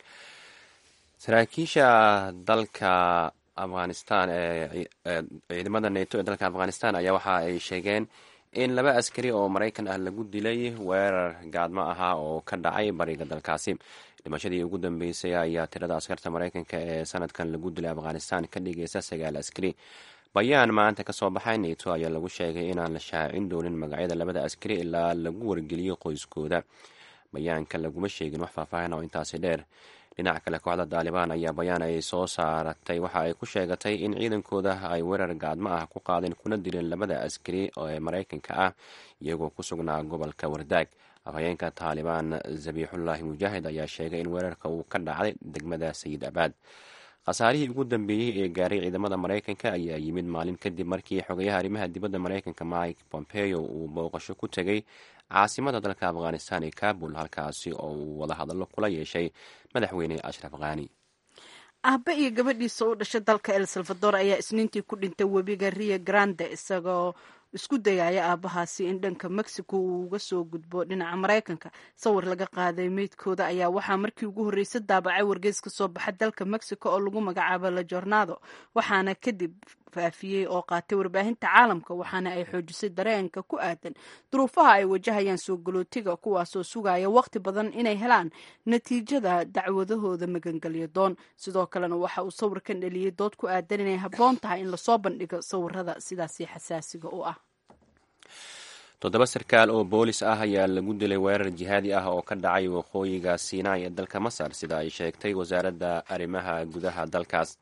saraakiisha dalka afghanistan ee ciidamada neto ee dalka afghanistan ayaa waxa ay sheegeen in laba askari oo maraykan ah lagu dilay weerar gaadmo ahaa oo ka dhacay bariga dalkaasi dhimashadii ugu dambeysay ayaa tirada askarta maraykanka ee sanadkan lagu dilay afghanistan ka dhigaysa sagaal askari bayaan maanta ka soo baxay neto ayaa lagu sheegay inaan la shaacin doonin magacyada labada askari ilaa lagu wargeliyo qoyskooda bayaanka laguma sheegin wax faahfaahin oo intaasi dheer dhinaca kale kooxda daalibaan ayaa bayaan ay soo saaratay waxa ay ku sheegatay in ciidankooda ay weerar gaadmo ah ku qaadeen kuna dileen labada askari ee maraykanka ah iyagoo ku sugnaa gobolka wardaag afhayeenka taalibaan zabiixullaahi mujaahid ayaa sheegay in weerarka uu ka dhacday degmada sayid abaad khasaarihii ugu dambeeyey ee gaaray ciidamada maraykanka ayaa yimid maalin kadib markii xogayaha arrimaha dibadda maraykanka mike pompeo uu booqasho ku tegay caasimada dalka afghanistan ee kabul halkaasi oo uu wadahadallo kula yeeshay madaxweyne ashraf khani aabbe iyo gabadhiisa u dhashay dalka el salvador ayaa isniintii ku dhintay webiga rio grande isagoo isku dayaya aabbahaasi in dhanka mexico uu uga soo gudbo dhinaca maraykanka sawir laga qaaday meydkooda ayaa waxaa markii ugu horreysay daabacay wargeys ka soo baxa dalka mexico oo lagu magacaabo la jornado waxaana kadib faafiyey oo qaatay warbaahinta caalamka waxaana ay xoojisay dareenka ku aadan duruufaha ay wajahayaan soo galootiga kuwaasoo sugaya waqti badan inay helaan natiijada dacwadahooda magangelyo doon sidoo kalena waxa uu sawirkan dheliyey dood ku aadan inay habboon tahay in lasoo bandhigo sawirada sidaasi xasaasiga u ah toddoba sarkaal oo boolis ah ayaa lagu dilay weerar jihaadi ah oo ka dhacay waqooyiga sinai ee dalka masar sida ay sheegtay wasaaradda arrimaha gudaha dalkaas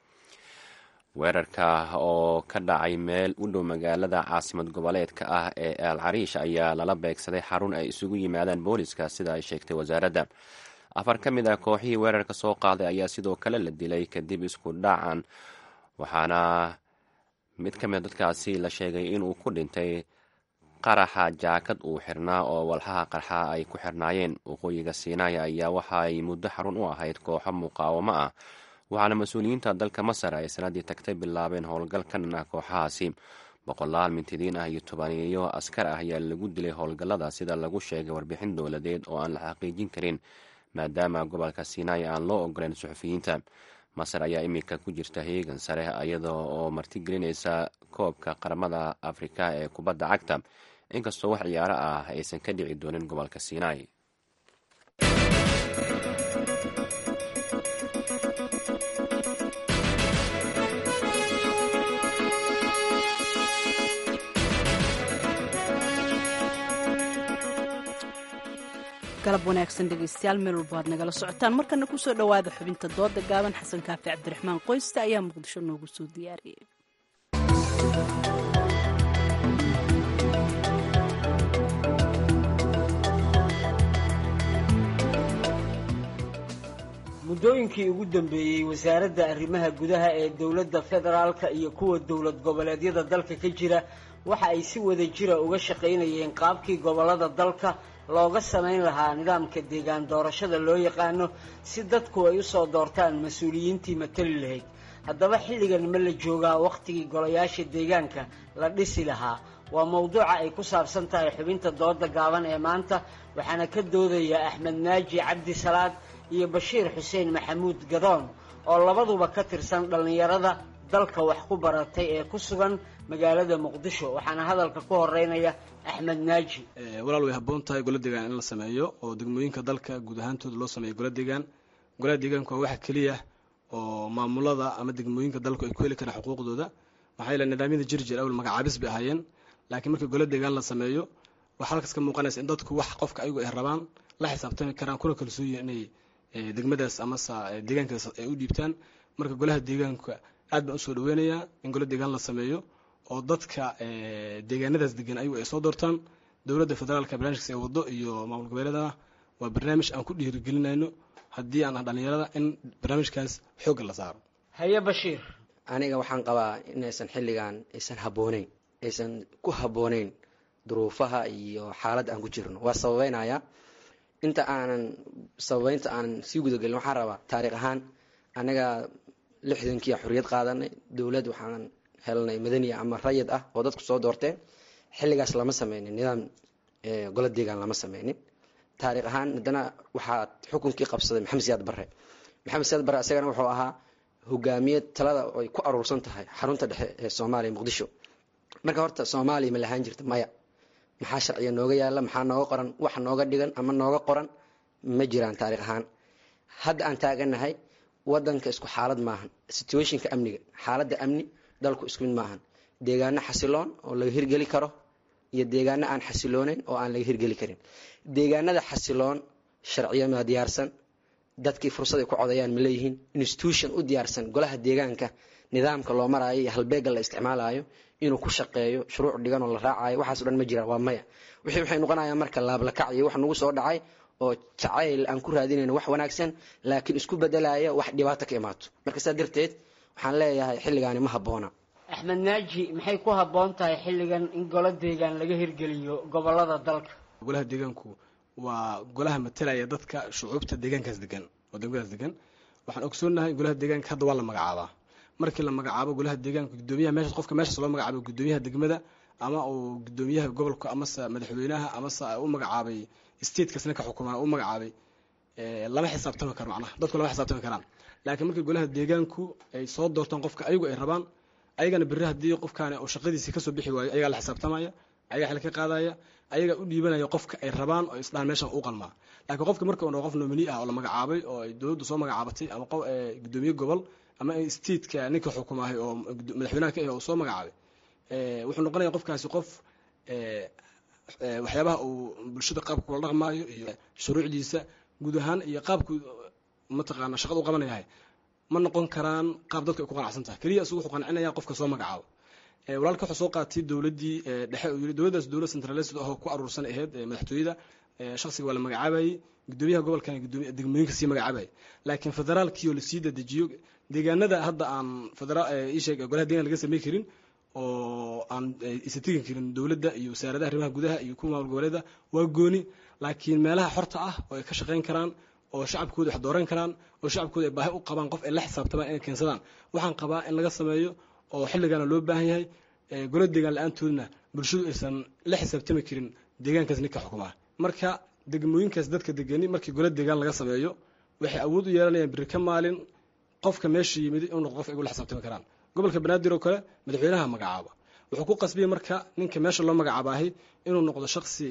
weerarka oo ka dhacay meel u dhow magaalada caasimad goboleedka ah ee al cariish ayaa lala beegsaday xarun ay isugu yimaadaan booliska sida ay sheegtay wasaaradda afar ka mid ah kooxihii weerarka soo qaaday ayaa sidoo kale la dilay kadib isku dhacan waxaana mid ka mid dadkaasi la sheegay inuu ku dhintay qaraxa jaakad uu xirnaa oo walxaha qarxa ay ku xirnaayeen waqooyiga siinaaya ayaa waxaay muddo xarun u ahayd kooxo muqaawamo ah waxaana mas-uuliyiinta dalka masar ay sanadii tagtay bilaabeen howlgal ka dhan ah kooxahaasi boqolaal mintidiin ah iyo tobaniyo askar ah ayaa lagu dilay howlgallada sida lagu sheegay warbixin dowladeed oo aan la xaqiijin karin maadaama gobolka siinaaya aan loo ogoleyn suxufiyiinta masar ayaa iminka ku jirta heegan sare iyada oo martigelinaysa koobka qaramada afrika ee kubadda cagta inkastoo wax ciyaaro ah aysan ka dhici doonin gobolka sinai galab wanaagsan dhegeystayaal meel walba aad nagala socotaan markana kusoo dhowaada xubinta dooda gaaban xasan kaafi cabdiraxmaan qoyste ayaa muqdisho noogu soo diyaariyey muddooyinkii ugu dambeeyey wasaaradda arrimaha gudaha ee dowladda federaalka iyo kuwa dowlad goboleedyada dalka ka jira waxa ay si wada jira uga shaqaynayeen qaabkii gobollada dalka looga samayn lahaa nidaamka deegaan doorashada loo yaqaano si dadku ay usoo doortaan mas-uuliyiintii matali lahayd haddaba xilligan ma la joogaa wakhtigii golayaasha deegaanka la dhisi lahaa waa mowduuca ay ku saabsan tahay xubinta dooda gaaban ee maanta waxaana ka doodaya axmed naaji cabdi salaad iyo bashiir xuseen maxamuud gadoon oo labaduba ka tirsan dhallinyarada dalka wax ku baratay ee ku sugan magaalada muqdisho waxaana hadalka ku horeynaya axmed naaji walaal way habboon tahay gola deegaan in la sameeyo oo degmooyinka dalka guud ahaantooda loo sameeyo gola deegaan golaha deegaanku waa waxa keliya oo maamulada ama degmooyinka dalku ay ku heli karaan xuquuqdooda maxaa yeele nidaamyada jiri jira awal magacaabis bay ahaayeen laakiin markii golo deegaan la sameeyo waxaa halkaas ka muuqanaysa in dadku wax qofka ayagu ay rabaan la xisaabtami karaan kuna kalsooyin inay degmadaas amase deegaankaas ay u dhiibtaan marka golaha deegaanka aad baan usoo dhaweynayaa in golo deegaan la sameeyo oo dadka deegaanadaas degan ayagu ay soo doortaan dowladda federaalka barnaamijkaas ee wado iyo maamul goboleedana waa barnaamij aan ku dhiirigelinayno haddii aan ah dhalinyarada in barnaamijkaas xoogga la saaro haye bashiir aniga waxaan qabaa inaysan xilligan aysan habbooneyn aysan ku habbooneyn duruufaha iyo xaaladda aan ku jirno waa sababeynaya inta aanan sababeynta aanan sii gudagelin waxaan rabaa taariikh ahaan anaga lixdankii xorriyad qaadanay dowlad waxaan helnay madaniya ama rayid ah oo dadku soo doorteen xilligaas lama sameynin nidaam golo deegaan lama sameynin taariikh ahaan haddana waxaa xukunkii qabsaday maxamed siyaad barre maxamed siyaad barre isagana wuxuu ahaa hogaamiye talada ay ku aruursan tahay xarunta dhexe ee soomaaliya muqdisho marka horta soomaaliya ma lahaan jirta maya maxaa sharciga nooga yaala maxaa nooga qoran wax nooga dhigan ama nooga qoran ma jiraan taariikh ahaan hadda aan taaganahay wadanka isku xaalad maahan situationka amniga xaaladda amni dalku isku mid maahan deegaano xasiloon oo laga hirgeli karo iyo deegaano aan xasilooneyn oo aan laga hirgeli karin deegaanada xasiloon sharciyo ma diyaarsan dadkii fursad ay ku codayaan ma leeyihiin institution u diyaarsan golaha deegaanka nidaamka loo maraayo iyo halbeega la isticmaalayo inuu ku shaqeeyo shuruuc dhigan oo la raacayo waxaaso dhan ma jiraan waa maya wixii waxay noqonayaan marka laablakac iyo wax nagu soo dhacay oo jacayl aan ku raadinayno wax wanaagsan laakiin isku bedelaya wax dhibaato ka imaato marka saa darteed waxaan leeyahay xilligaani ma habboona axmed naaji maxay ku habboon tahay xilligan in golo deegaan laga hirgeliyo gobolada dalka golaha deegaanku waa golaha matalaya dadka shucuubta deegaankaas degan oo degmadaas degan waxaan ogsoonahay golaha deegaanka hadda waa la magacaabaa markii la magacaabo golaha deegaanka gudoomiyaha meesha qofka meeshaas loo magacaabo gudoomiyaha degmada ama uu gudoomiyaha gobolka amase madaxweynaha amase u magacaabay statekaas ninka xukumaa u magacaabay lama xisaabtami karo macnaha dadku lama xisaabtami karaan laakiin markii golaha deegaanku ay soo doortaan qofka ayagu ay rabaan ayagana berri haddii qofkaani uu shaqadiisii kasoo bixi waayo ayagaa la xisaabtamaya ayagaa xil ka qaadaya ayagaa u dhiibanaya qofka ay rabaan oo isdhahan meeshan u qalmaa laakiin qofka marka uu qof nomini ah oo la magacaabay oo ay dowladdu soo magacaabatay ama gudoomiye gobol ama stateka ninka xukumaahay oo madaxweynaha ka ah oo soo magacaabay wuxuu noqonaya qofkaasi qof waxyaabaha uu bulshada qaabka kula dhaqmaayo iyo shuruucdiisa guud ahaan iyo qaabku mataqaana shaqada u qabanayahay ma noqon karaan qaab dadku ay ku qanacsan tahay keliya isugu wuxuu qancinaya qofka soo magacaabo walaalka wuxuu soo qaatay dowladdii dhexe uu yiri dowladdaas dowlad centralised ahoo ku aruursan ahayd madaxtooyada shakhsiga waa la magacaabayay gudoomiyaha gobolkan degmooyinka sii magacaabayay laakiin federaalkii oo lasii dadejiyo deegaanada hadda aan federaal isheeg golaha deegaan laga samey karin oo aan isa tegi karin dowladda iyo wasaaradaha arrimaha gudaha iyo kuwa maamul goboleeda waa gooni laakiin meelaha xorta ah oo ay ka shaqayn karaan oo shacabkooda wax dooran karaan oo shacabkooda ay baahi u qabaan qof ay la xisaabtamaan inay keensadaan waxaan qabaa in laga sameeyo oo xilligana loo baahan yahay golo deegaan la-aantoodna bulshadu aysan la xisaabtami karin deegaankaas ninka xukumaa marka degmooyinkaas dadka degani markii golo deegaan laga sameeyo waxay awood u yeelanayaan biri ka maalin qofka meesha yimid inuu noqdo qof ay ula xisaabtami karaan gobolka banaadir oo kale madaxweynaha magacaaba wuxuu ku qasbiyey marka ninka meesha loo magacaabahay inuu noqdo shaksi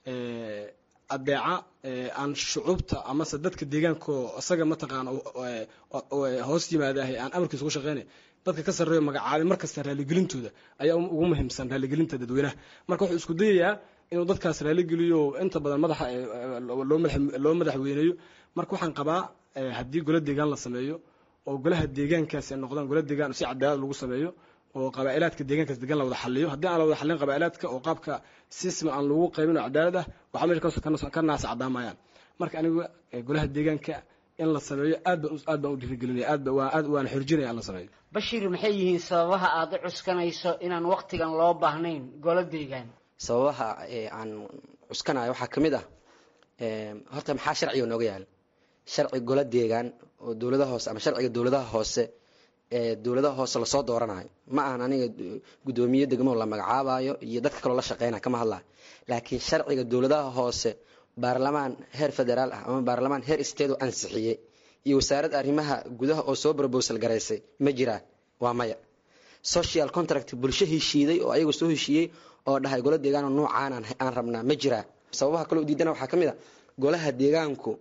adeeca aan shucuubta amase dadka deegaanko isaga mataqaana hoos yimaadahay aan amarkiisa ugu shaqeynay dadka ka sarreeyo magacaabay markasta raalligelintooda ayaa ugu muhiimsan raalligelinta dadweynaha marka wuxuu isku dayayaa inuu dadkaas raalligeliyo inta badan madaxa loo madaxweyneeyo marka waxaan qabaa haddii golo deegaan la sameeyo oo golaha deegaankaas ay noqdaan golo deegaan si cadaalad lagu sameeyo oo qabaa'ilaadka deegaankaas degan la wada xaliyo haddii aan la wada xalin qabaa'ilaadka oo qaabka sisma aan lagu qaybin oo cadaalad ah waxaa meesha ka naasa cadaamayaan marka aniga golaha deegaanka in la sameeyo aad baan aad baan u dhiirigelinaya aad baan aad waan xorjinaya in la sameeyo bashiir maxay yihiin sababaha aad u cuskanayso inaan waqtigan loo baahnayn golo deegaan sababaha aan cuskanayo waxaa ka mid ah horta maxaa sharciga nooga yaala sharci golo deegaan oo dowladaha hoose ama sharciga dowladaha hoose ee dowladaha hoose lasoo dooranayo ma ahan aniga gudoomiye degmo la magacaabayo iyo dadka kaloo la shaqeynaya kama hadlayo laakiin sharciga dowladaha hoose baarlamaan heer federaal ah ama baarlamaan heer state oo ansixiyey iyo wasaaradda arrimaha gudaha oo soo brobosal garaysay ma jiraan waa maya social contract bulsho heshiiday oo ayagu soo heshiiyey oo dhahay golo deegaan oo nuucaan aan rabnaa ma jiraa sababaha kaloo diidana waxaa ka mid a golaha deegaanku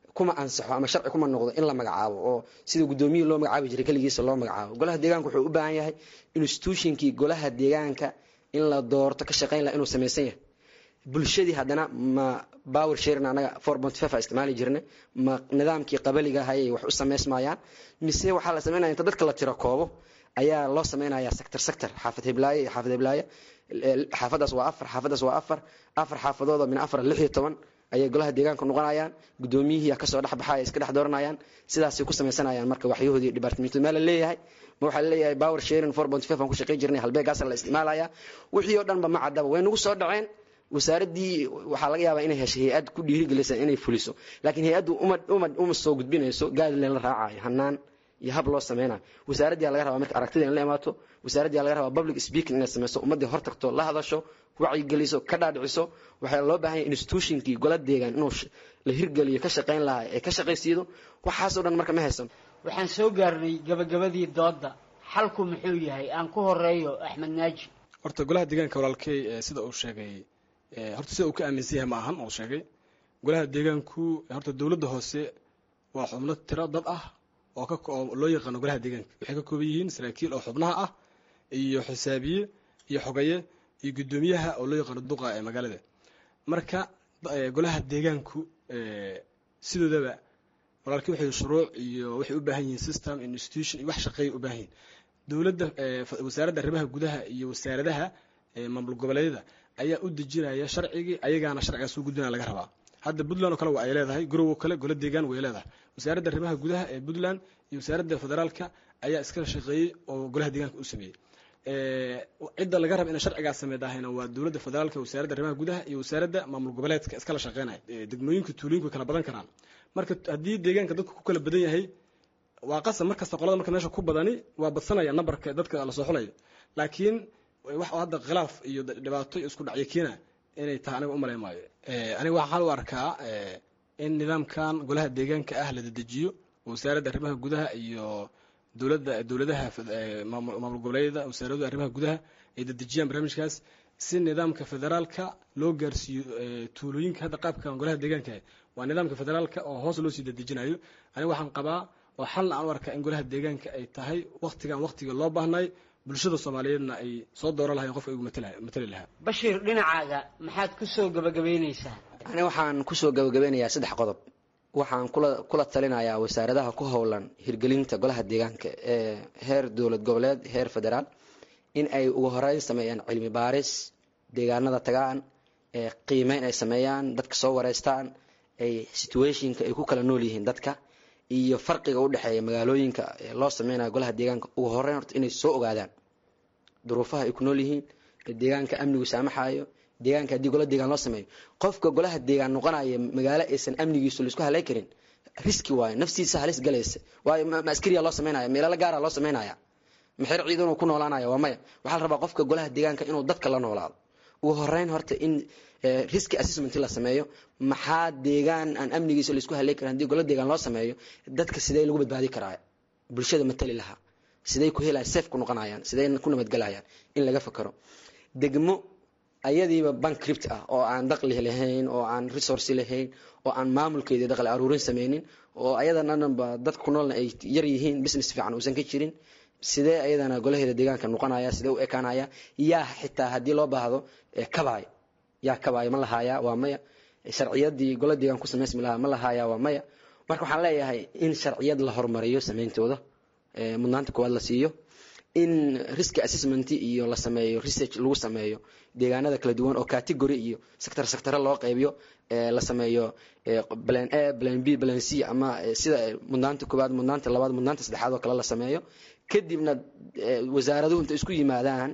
kuma ansaxo ama sharci kuma noqdo in la magacaabo oo sida guddoomiyihii loo magacaabi jiray keligiisa loo magacaabo golaha deegaanka wuxuu u baahan yahay institutionkii golaha deegaanka in la doorto ka shaqayn laha inuu samaysan yahay bulshadii haddana ma power sharing anaga four point five a isticmaali jirnay ma nidaamkii qabaliga hayay wax u samaysmayaan mise waxaa la samaynaya inta dadka la tiro koobo ayaa loo samaynayaa sector sector xaafad heblaaye iyo xaafad heblaaye xaafadaas waa afar xaafadaas waa afar afar xaafadooda min afar lix iyo toban ayay golaha deegaanka noqonayaan guddoomiyihii kasoo dhex baxaya iska dhex dooranayaan sidaasay ku samaysanayaan marka waxyahoodii departmentu meel la leeyahay ma waxaa laleeyahay power sharing four point five aan ku shaqayn jirnay halbeegaasa la isticmaalaya wixii oo dhanba ma caddaba way nagu soo dhaceen wasaaraddii waxaa laga yaabaa inay heshay hay-ad ku dhiirigelisa inay fuliso laakiin hay-addu uma uma uma soo gudbinayso gaadleen la raacayo hanaan iyo hab loo sameynayo wasaaraddiyaa laga rabaa marka aragtida in la imaato wasaaraddiyaa laga rabaa public speaking inay sameyso ummaddii hor tagto la hadasho wacyigeliso ka dhaadhiciso waxaa loo baahan yahay institutionkii gola deegaan inuu la hirgeliyo ka shaqayn lahaa ee ka shaqaysiido waxaasoo dhan marka ma haysan waxaan soo gaarnay gabagabadii doodda xalku muxuu yahay aan ku horeeyo axmed naaji horta golaha deegaanka walaalkey sida uu sheegay horta sida uu ka aaminsan yahay ma ahan uu sheegay golaha deegaanku horta dowladda hoose waa xubno tiro dad ah oo ka oo loo yaqaano golaha deegaanka waxay ka kooban yihiin saraakiil oo xubnaha ah iyo xisaabiye iyo xogaye iyo guddoomiyaha oo loo yaqaano duqa ee magaalada marka golaha deegaanku sidoodaba walaalkii waxay shuruuc iyo waxay u baahan yihiin system institution iyo wax shaqeeya u baahan yihiin dowladda wasaaradda arrimaha gudaha iyo wasaaradaha maamul goboleedyada ayaa u dejinaya sharcigii ayagaana sharcigaas u gudbinaya laga rabaa hadda puntland oo kale waa ay leedahay garowo kale golo deegaan way leedahay wasaaradda arrimaha gudaha ee puntland iyo wasaaradda federaalka ayaa iskala shaqeeyey oo golaha deegaanka u sameeyey cidda laga raba inay sharcigaas sameydahayna waa dowladda federaalka wasaaradda arrimaha gudaha iyo wasaaradda maamul goboleedka iskala shaqeynaya degmooyinka tuulooyinku way kala badan karaan marka haddii deegaanka dadku ku kala badan yahay waa qasab markasta qolada marka meesha ku badani waa badsanaya nambarka dadka lasoo xulayo laakiin wax hadda khilaaf iyo dhibaato isku dhacyo keena inay tahay aniga umalay maayo aniga waxaan u arkaa in nidaamkan golaha deegaanka ah la dedejiyo wasaaradda arrimaha gudaha iyo dowladda dowladaha maamul goboleedyada wasaaradda arrimaha gudaha ay dedejiyaan barnaamijkaas si nidaamka federaalka loo gaarsiiyo tuulooyinka hadda qaabkan golaha deegaanka waa nidaamka federaalka oo hoos loo sii dedejinayo aniga waxaan qabaa oo xalna aan u arkaa in golaha deegaanka ay tahay waktigan waktiga loo baahnay bulshada soomaaliyeedna ay soo dooran lahayen qofka igu matali lahaa bashiir dhinacaaga maxaad ku soo gabagabaynaysaa ani waxaan kusoo gabagabeynayaa saddex qodob waxaan kula kula talinayaa wasaaradaha ku howlan hirgelinta golaha deegaanka ee heer dowlad goboleed heer federaal in ay ugu horeyn sameeyaan cilmi baaris deegaanada tagaan ee qiimeyn ay sameeyaan dadka soo wareystaan ay situationka ay ku kala nool yihiin dadka iyo farqiga u dhexeeya magaalooyinka loo sameynayo golaha deegaanka ugu horeyn horta inay soo ogaadaan duruufaha ay ku nool yihiin deegaanka amnigu saamaxayo deegaanka haddii gola deegaan loo sameeyo qofka golaha deegaan noqonaya magaalo aysan amnigiisu laisku halay karin riski waayo naftiisa halis galaysa waayo ma askariya loo sameynaya meelala gaara loo sameynaya maxer ciidan uu ku noolaanaya waa maya waxaa la rabaa qofka golaha deegaanka inuu dadka la noolaado ugu horeyn horta in riski assessment la sameeyo maxaa deegaan aan amnigiisa laisku halay karin haddii gola deegaan loo sameeyo dadka sidee lagu badbaadi karaa bulshada matali lahaa siday ku helaya safe ku noqonayaan siday ku nabadgelayaan in laga fakaro degmo ayadiiba bankript ah oo aan daqli lahayn oo aan resource lahayn oo aan maamulkeeda daqli aruurin sameynin oo ayadananba dadka ku noolna ay yar yihiin business fiican uusan ka jirin sidee ayadana golaheeda deegaanka noqonaya sidee u ekaanaya yaa xitaa haddii loo baahdo kabaay yaa kabaay ma lahaaya waa maya sharciyadii gola deegaan ku samaysmi lahaa ma lahaaya waa maya marka waxaan leeyahay in sharciyad la horumariyo sameyntooda mudnaanta koowaad la siiyo in risk assessment iyo la sameeyo research lagu sameeyo deegaanada kala duwan oo category iyo sector sectore loo qaybiyo la sameeyo plan a plan b plan c ama sida mudnaanta koowaad mudnaanta labaad mudnaanta saddexaad oo kale la sameeyo kadibna wasaaraduhu inta isku yimaadaan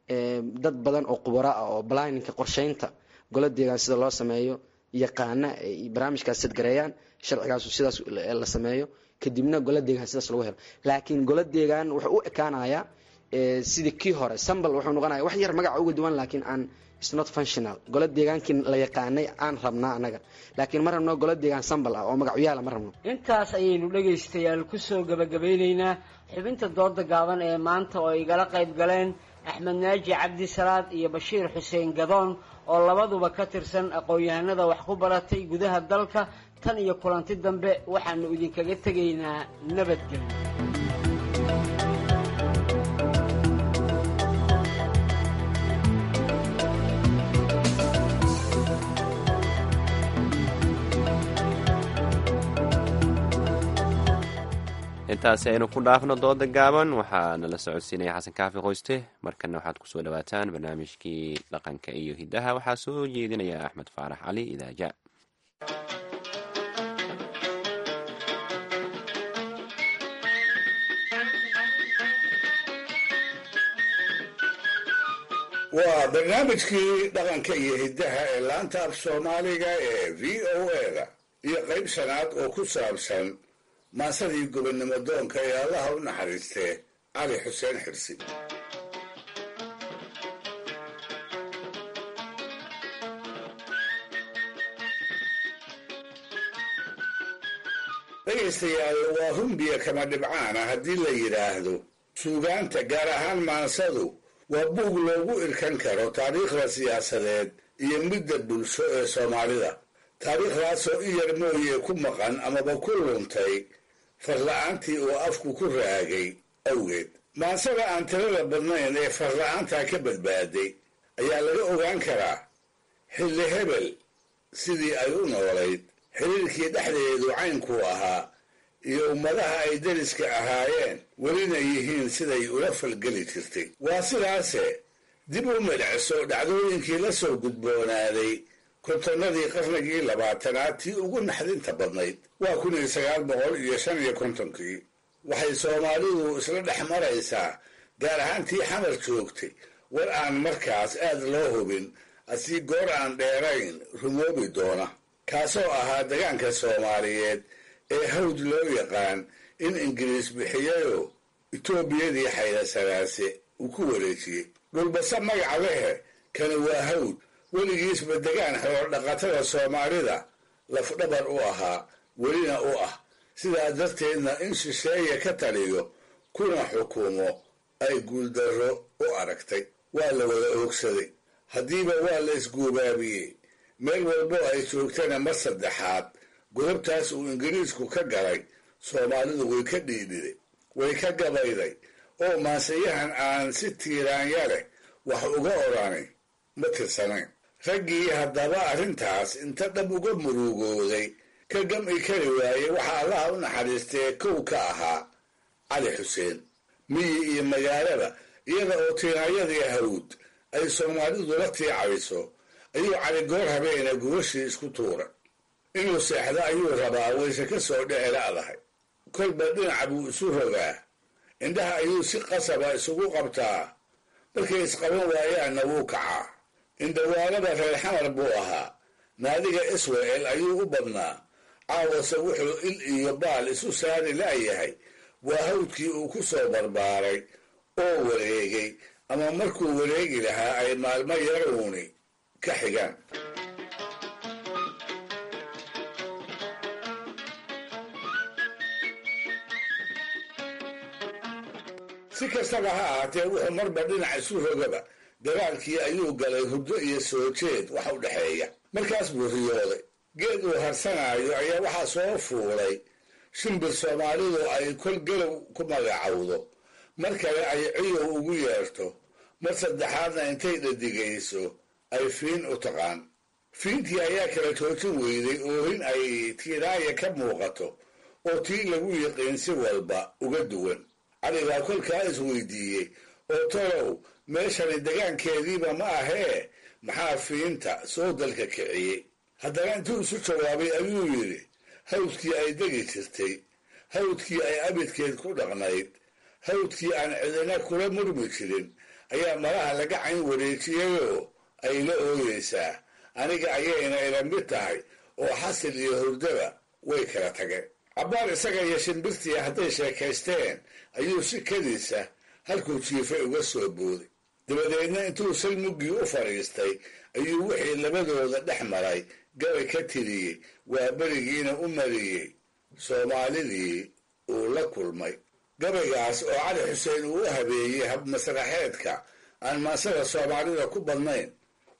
dad badan oo khubaro ah oo planninka qorsheynta gola deegaan sida loo sameeyo yaqaana ay barnaamijkaas sadgareeyaan sharcigaasu sidaas la sameeyo kadibna gola deegaan sidaas lagu helo laakiin gola deegaan wuxuu u ekaanayaa sidii kii hore sambal wuxuu noqonaya wax yar magaca uga duwan laakiin aan is not functional gola deegaankii la yaqaanay aan rabnaa annaga laakiin ma rabno gola deegaan sambal ah oo magacyaala ma rabno intaas ayaynu dhegaystayaal kusoo gabagabeyneynaa xubinta dooda gaaban ee maanta oo igala qayb galeen axmed naaji cabdi salaad iyo bashiir xuseen gadoon oo labaduba ka tirsan aqoon-yahanada wax ku baratay gudaha dalka tan iyo kulanti dambe waxaanu idinkaga tegaynaa nabadgelyo intaasi aynu ku dhaafno dooda gaaban waxaa nala socodsiinaya xasan kaafi qoyste markana waxaad kusoo dhawaataan barnaamijkii dhaqanka iyo hiddaha waxaa soo jeedinaya axmed faarax cali idaaja waa barnaamijkii dhaqanka iyo hiddaha ee laanta af soomaaliga ee v o eda iyo qayb shanaad oo ku saabsan maasadii gobonnimo doonka ee allaha u naxariistee cali xuseen xirsi dhegaystayaal waa rumbiya kama dhibcaana haddii la yidhaahdo suugaanta gaar ahaan maansadu waa buug loogu irkan karo taariikhda siyaasadeed iyo midda bulsho ee soomaalida taariikhdaasoo i yar mooye ku maqan amaba ku luntay farla-aantii uu afku ku raagay awgeed maansada aan tirada badnayn ee farla-aantaa ka badbaaday ayaa laga ogaan karaa xilli hebel sidii ay u noolayd xiriirkii dhexdeedu caynkuu ahaa iyo ummadaha ay deriska ahaayeen welina yihiin siday ula falgeli jirtay waa sidaase dib u midhacso dhacdooyinkii la soo gudboonaaday kontonnadii qarnigii labaatanaad tii ugu naxdinta badnayd waa kun iyo sagaal boqol iyo shan iyo kontonkii waxay soomaalidu isla dhex maraysaa gaar ahaan tii xamar joogtay war aan markaas aad loo hubin asii goor aan dheerayn rumoobi doona kaasoo ahaa degaanka soomaaliyeed ee hawd loo yaqaan in ingiriis bixiyayoo etoobiyadii xaydasanaase uu ku wareejiyey dhulbase magaca lehe kani waa hawd weligiisba degaan xoolo dhaqatada soomaalida lafdhabar u ahaa welina u ah sidaa darteedna in shisheeye ka taliyo kuna xukumo ay guuldarro u aragtay waa la wada oogsaday haddiiba waa la isguubaabiyey meel walbo ay joogtana mar saddexaad godobtaas uu ingiriisku ka galay soomaalidu way ka dhiidhiday way ka gabayday oo maansayahan aan si tiiraanya leh wax uga odhanay ma tirsanayn raggii haddaba arrintaas inta dhab uga murugooday ka gam'i kari waayey waxaa allaha u naxariistee kow ka ahaa cali xuseen miyi iyo magaalaba iyada oo tiinaayadii hawd ay soomaalidu la tiicayso ayuu cali goor habeena gubashii isku tuuray inuu seexdo ayuu rabaa wayse ka soo dhece la'dahay kolba dhinaca buu isu rogaa indhaha ayuu si qasaba isugu qabtaa markay isqaban waayaanna wuu kacaa indhawaalada reer xamar buu ahaa naadiga israel ayuu u badnaa caawase wuxuu il iyo baal isu saari la'yahay waa hawdkii uu ku soo barbaaray oo wareegay ama markuu wareegi lahaa ay maalmo yaruuni ka xigaan si kastaba ha ahaatee wuxuu marba dhinac isu rogaba dagaalkii ayuu galay hurdo iyo soo jeed wax u dhexeeya markaas buu riyooday geed uu harsanaayo ayaa waxaa soo fuulay shimbir soomaalidu ay kol galow ku magacowdo mar kale ay ciyow ugu yeerto mar saddexaadna intay dhadigayso ay fiin u taqaan fiintii ayaa kala joojin weyday oohin ay tiiraaya ka muuqato oo tii lagu yiqiin si walba uga duwan cali baa kolkaa isweydiiyey oo tolow meeshani degaankeediiba ma ahee maxaa fiinta soo dalka kiciyey haddana intuu isu jawaabay ayuu yidhi hawdkii ay degi jirtay hawdkii ay abidkeed ku dhaqnayd hawdkii aan cidina kula murmi jirin ayaa malaha laga cayn wareejiyayoo ay la ooyeysaa aniga ayayna ila mid tahay oo xasil iyo hurdaba way kala tageen cabbaar isaga iyo shimbirtii hadday sheekaysteen ayuu si kadiisa halkuu jiifay uga soo booday dabadeedna intuu salmuggii u fadhiistay ayuu wixii labadooda dhex maray gabay ka tiriyey waa berigiina u mariyey soomaalidii uu la kulmay gabaygaas oo cali xuseen uu u habeeyey habmasraxeedka aan maansada soomaalida ku badnayn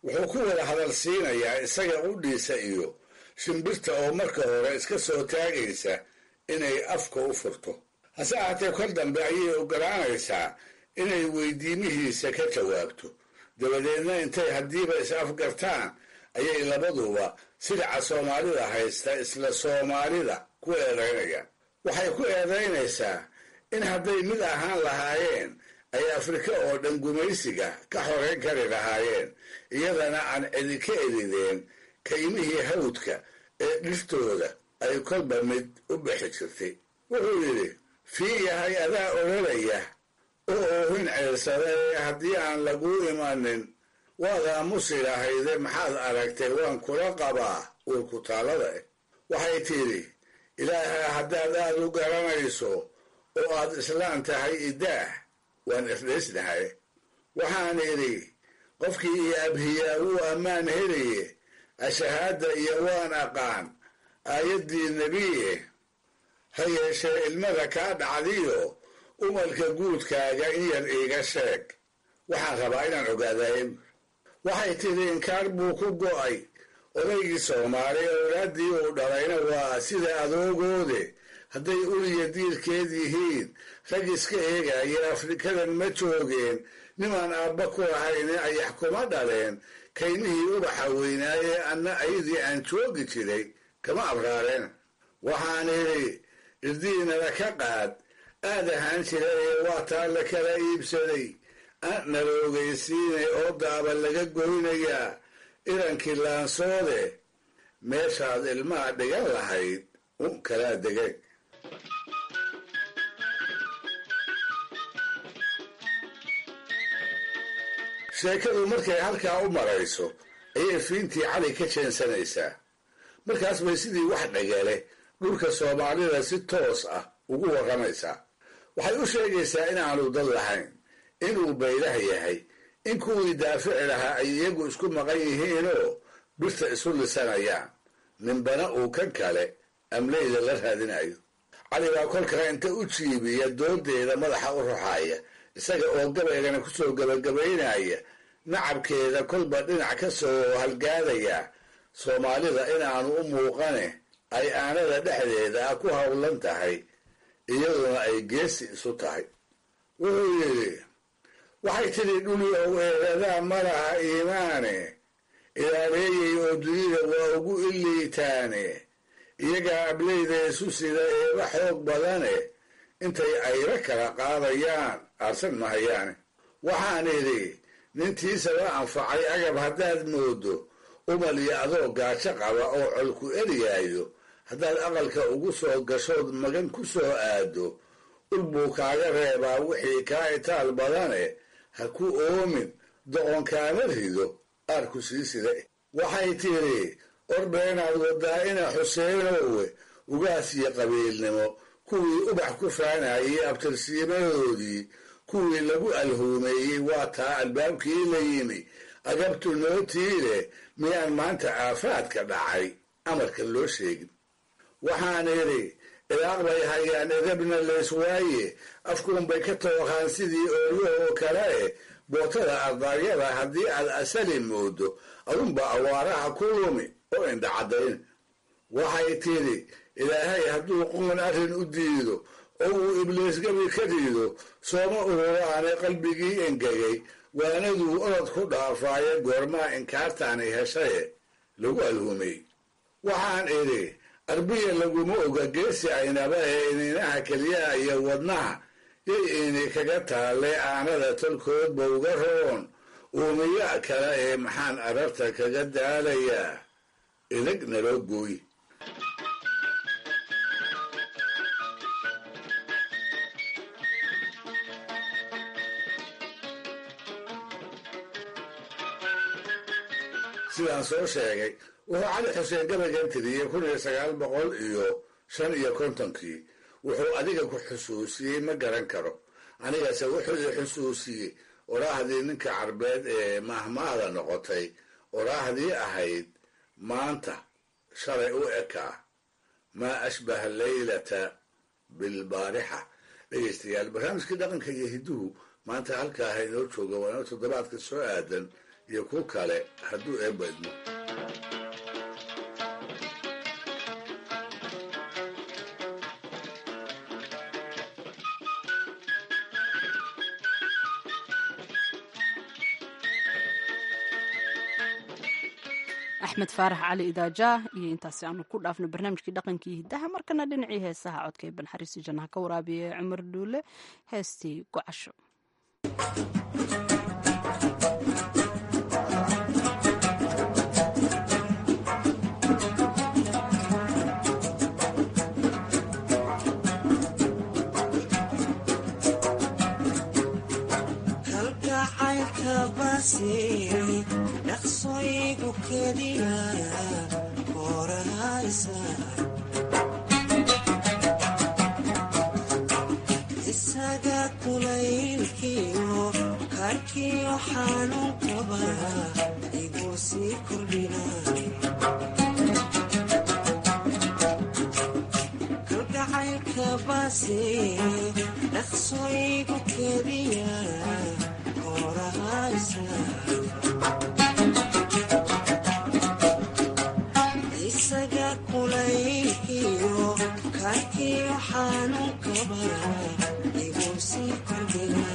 wuxuu ku wada hadal siinayaa isaga qudhiisa iyo shimbirta oo marka hore iska soo taagaysa inay afka u furto hase ahaatee kor dambe ayay ogolaanaysaa inay weydiimihiisa ka jawaabto dabadeedna intay haddiiba is afgartaan ayay labaduba sidaca soomaalida haysta isla soomaalida ku eedaynayaan waxay ku eedaynaysaa in hadday mid ahaan lahaayeen ay afrika oo dhan gumaysiga ka xoreyn kari lahaayeen iyadana aan cidi ka edideen kaymihii hawdka ee dhirtooda ay kolba mid u bixi jirtay wuxuu yidhi fii yahay adaa odhanaya oo oohin ceersada ee haddii aan laguu imanin waad aamusi lahayde maxaad aragtay waan kula qabaa uurkutaalada eh waxay tidhi ilaaha haddaad aad u garanayso oo aad islaan tahay idaah waan isdhaysnahay waxaan idhi qofkii iyo abhiyaa wuu ammaan helaye ashahaadda iyo waan aqaan aayaddii nebiye ha yeeshee ilmada kaa dhacdiyo umalka guudkaaga in yar iiga sheeg waxaan rabaa inaan ogaadaye waxay tidhi inkaar buu ku go'ay odaygii soomaali owlaaddii uu dhalayna waa sida adoogoode hadday uliya diirkeed yihiin rag iska eegaya afrikadan ma joogeen nimaan aabba ku lahayne ayax kuma dhaleen kaymihii ubaxa weynaaye anna ayadii aan joogi jiray kama abraareen waxaan idhi irdiinala ka qaad aad ahaan jira ee waa taa la kala iibsaday nala ogeysiinay oo daaba laga goynayaa irankii laansoode meeshaad ilmaha dhigan lahayd un kalaa degeen sheekadu markay halkaa u marayso ayay fiintii cali ka jeensanaysaa markaas bay sidii wax dhagale dhulka soomaalida si toos ah ugu warramaysaa waxay u sheegaysaa inaanu dad lahayn inuu baylah yahay in kuwii daafici lahaa ay iyagu isku maqan yihiinoo birta isu lisanayaan ninbana uu kan kale amleyda la raadinayo cali baa kolkaa inta u jiibiya doodeeda madaxa u ruxaaya isaga oo gabaygana kusoo gabagabaynaya nacabkeeda kolba dhinac ka soo halgaadaya soomaalida inaanu u muuqane ay aanada dhexdeeda ah ku howlan tahay iyaduna ay geesi isu tahay wuxuu yidhi waxay tidhi dhuli ow eedadaa malaha iimaane ilaaleeyay oo dunida waa ugu iliitaane iyagaa ableyda isu sida eeba xoog badane intay ayra kala qaadayaan aarsan mahayaane waxaan idhi nintiisaba anfacay agab haddaad moodo umal iyo adoo gaajo qaba oo colku eriyaayo haddaad aqalka ugu soo gashood magan ku soo aado ul buu kaaga reebaa wixii kaa itaal badane ha ku oomin doqonkaama rido aarku sii sida waxay tidhi ordheenaad wadaa ina xuseenowe ugaas iyo qabiilnimo kuwii ubax ku faanayay abtirsiimadoodii kuwii lagu alhuumeeyey waa taa albaabkii la yimi agabtu nootiile miyaan maanta aafaadka dhacay amarka loo sheegin waxaan idhi ilaaq bay hayaan edabna leyswaaye afkuunbay ka tooqaan sidii ooryahoo kale eh bootada ardaaryada haddii aad asali moodo adunba awaaraha ku lumi oo indhacadayn waxay tidhi ilaahay hadduu qoon arrin u diido oo uu ibliis gabi ka riido sooma ururaane qalbigii engegay waanaduu orod ku dhaafaaye goormaa inkaartaani heshaye lagu alhumay waxaan idhi arbiya laguma oga geesi aynaba ee ininaha keliyaha iyo wadnaha yay ini kaga taalle aanada tolkoodba uga roon uumiya kale ee maxaan ararta kaga daalayaa idag naloo gooy sidaan soo sheegay wuxuu cali xuseen gabaygan tiriyey kun iyo sagaal boqol iyo shan iyo kontonkii wuxuu adiga ku xusuusiyey ma garan karo anigase wuxuu i xusuusiyey oraahdii ninka carbeed ee mahmaada noqotay oraahdii ahayd maanta shalay u ekaa maa ashbaha leylata bilbaarixa dhegaystayaal barnaamijkii dhaqanka iyo hiduhu maanta halkaaha inoo jooga waana toddobaadka soo aadan iyo ku kale hadduu eebadmo axmed faarax cali idaajaah iyo intaasi aanu ku dhaafno barnaamijkii dhaqankii hiddaha markana dhinacii heesaha codka ee banxariisi jannaha ka waraabiya ee cumar dhuule heestii gocasho dhaqsoygu kediya korahaysa isaga kulaylkiyo karkiyo xanuunkaba igu sii kordhina kalgacaylka base dhaqsoygu kediya isaga kulaykiyo karkiyo xanuunkaba igu sii kordhina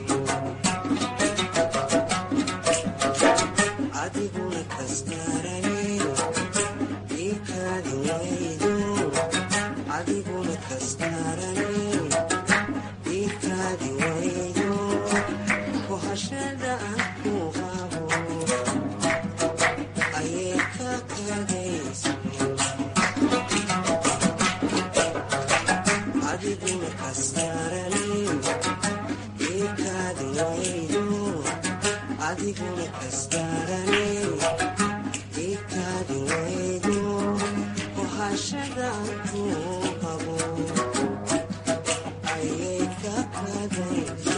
adiguna kastarane ikaadi waydo adiguna kastarane ikaadi waydo kohashada aan ku qabo ayay ka kadaysa adiguna kastarane ikaadi waydo adiguna kastarane ikaadi waydo kohashada aan ku qabo ayay ka kadaysa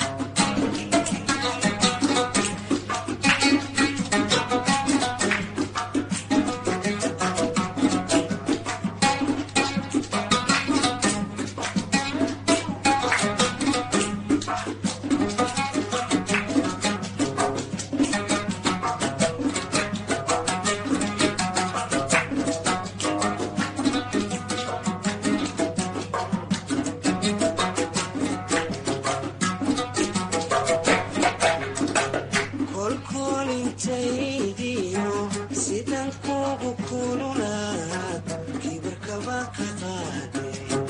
kolkolintaydiyo sidan kugu kululaad kibirkaba ka qaade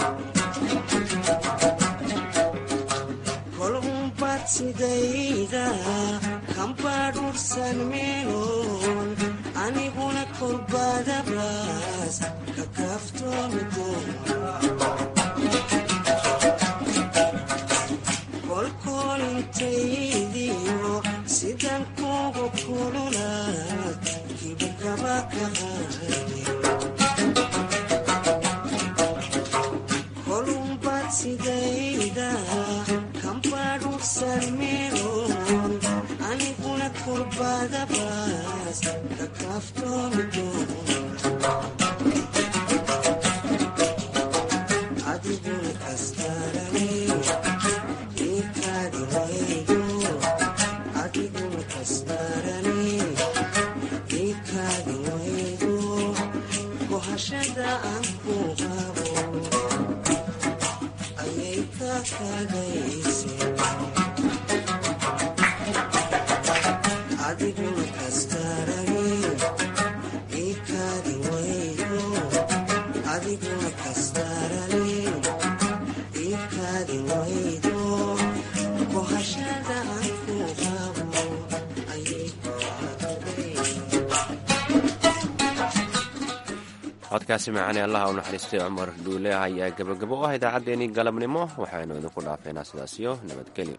kol unbad sidayda kambadhursan meeloon aniguna kolbadabraas ka kaaftoomi kolkolintaydiyo sidan kugu kululaad kibirkaba ka qaade kolunbad sidayda kambadhursan meeloon aniguna kurbadabaas ka kaaftoomi adiguna kastarane ikaadi waydo adiguna kastarane ikaadi waydo kohashada aan ku qabo ayay ka kadayse adiguna kastarane ikaadi waydo adiguna kastarane ikaadi waydo kohashada aan ku qabo ayay ka codkaasi macaane allaha u naxariistay cumar dhuule ayaa gebagabo u ah idaacaddeenii galabnimo waxaynu idinku dhaafeynaa sidaasiyo nabadgelyo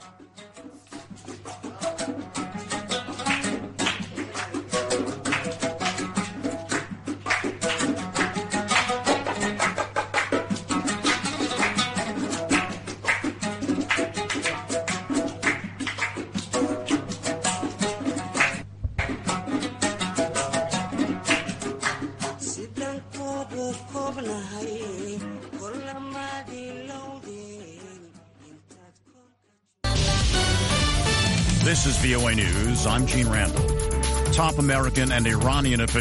sidan kugu kobnahay kolamaadii lowdeen This is VOA News. I'm Gene Randall. Top American and Iranian officials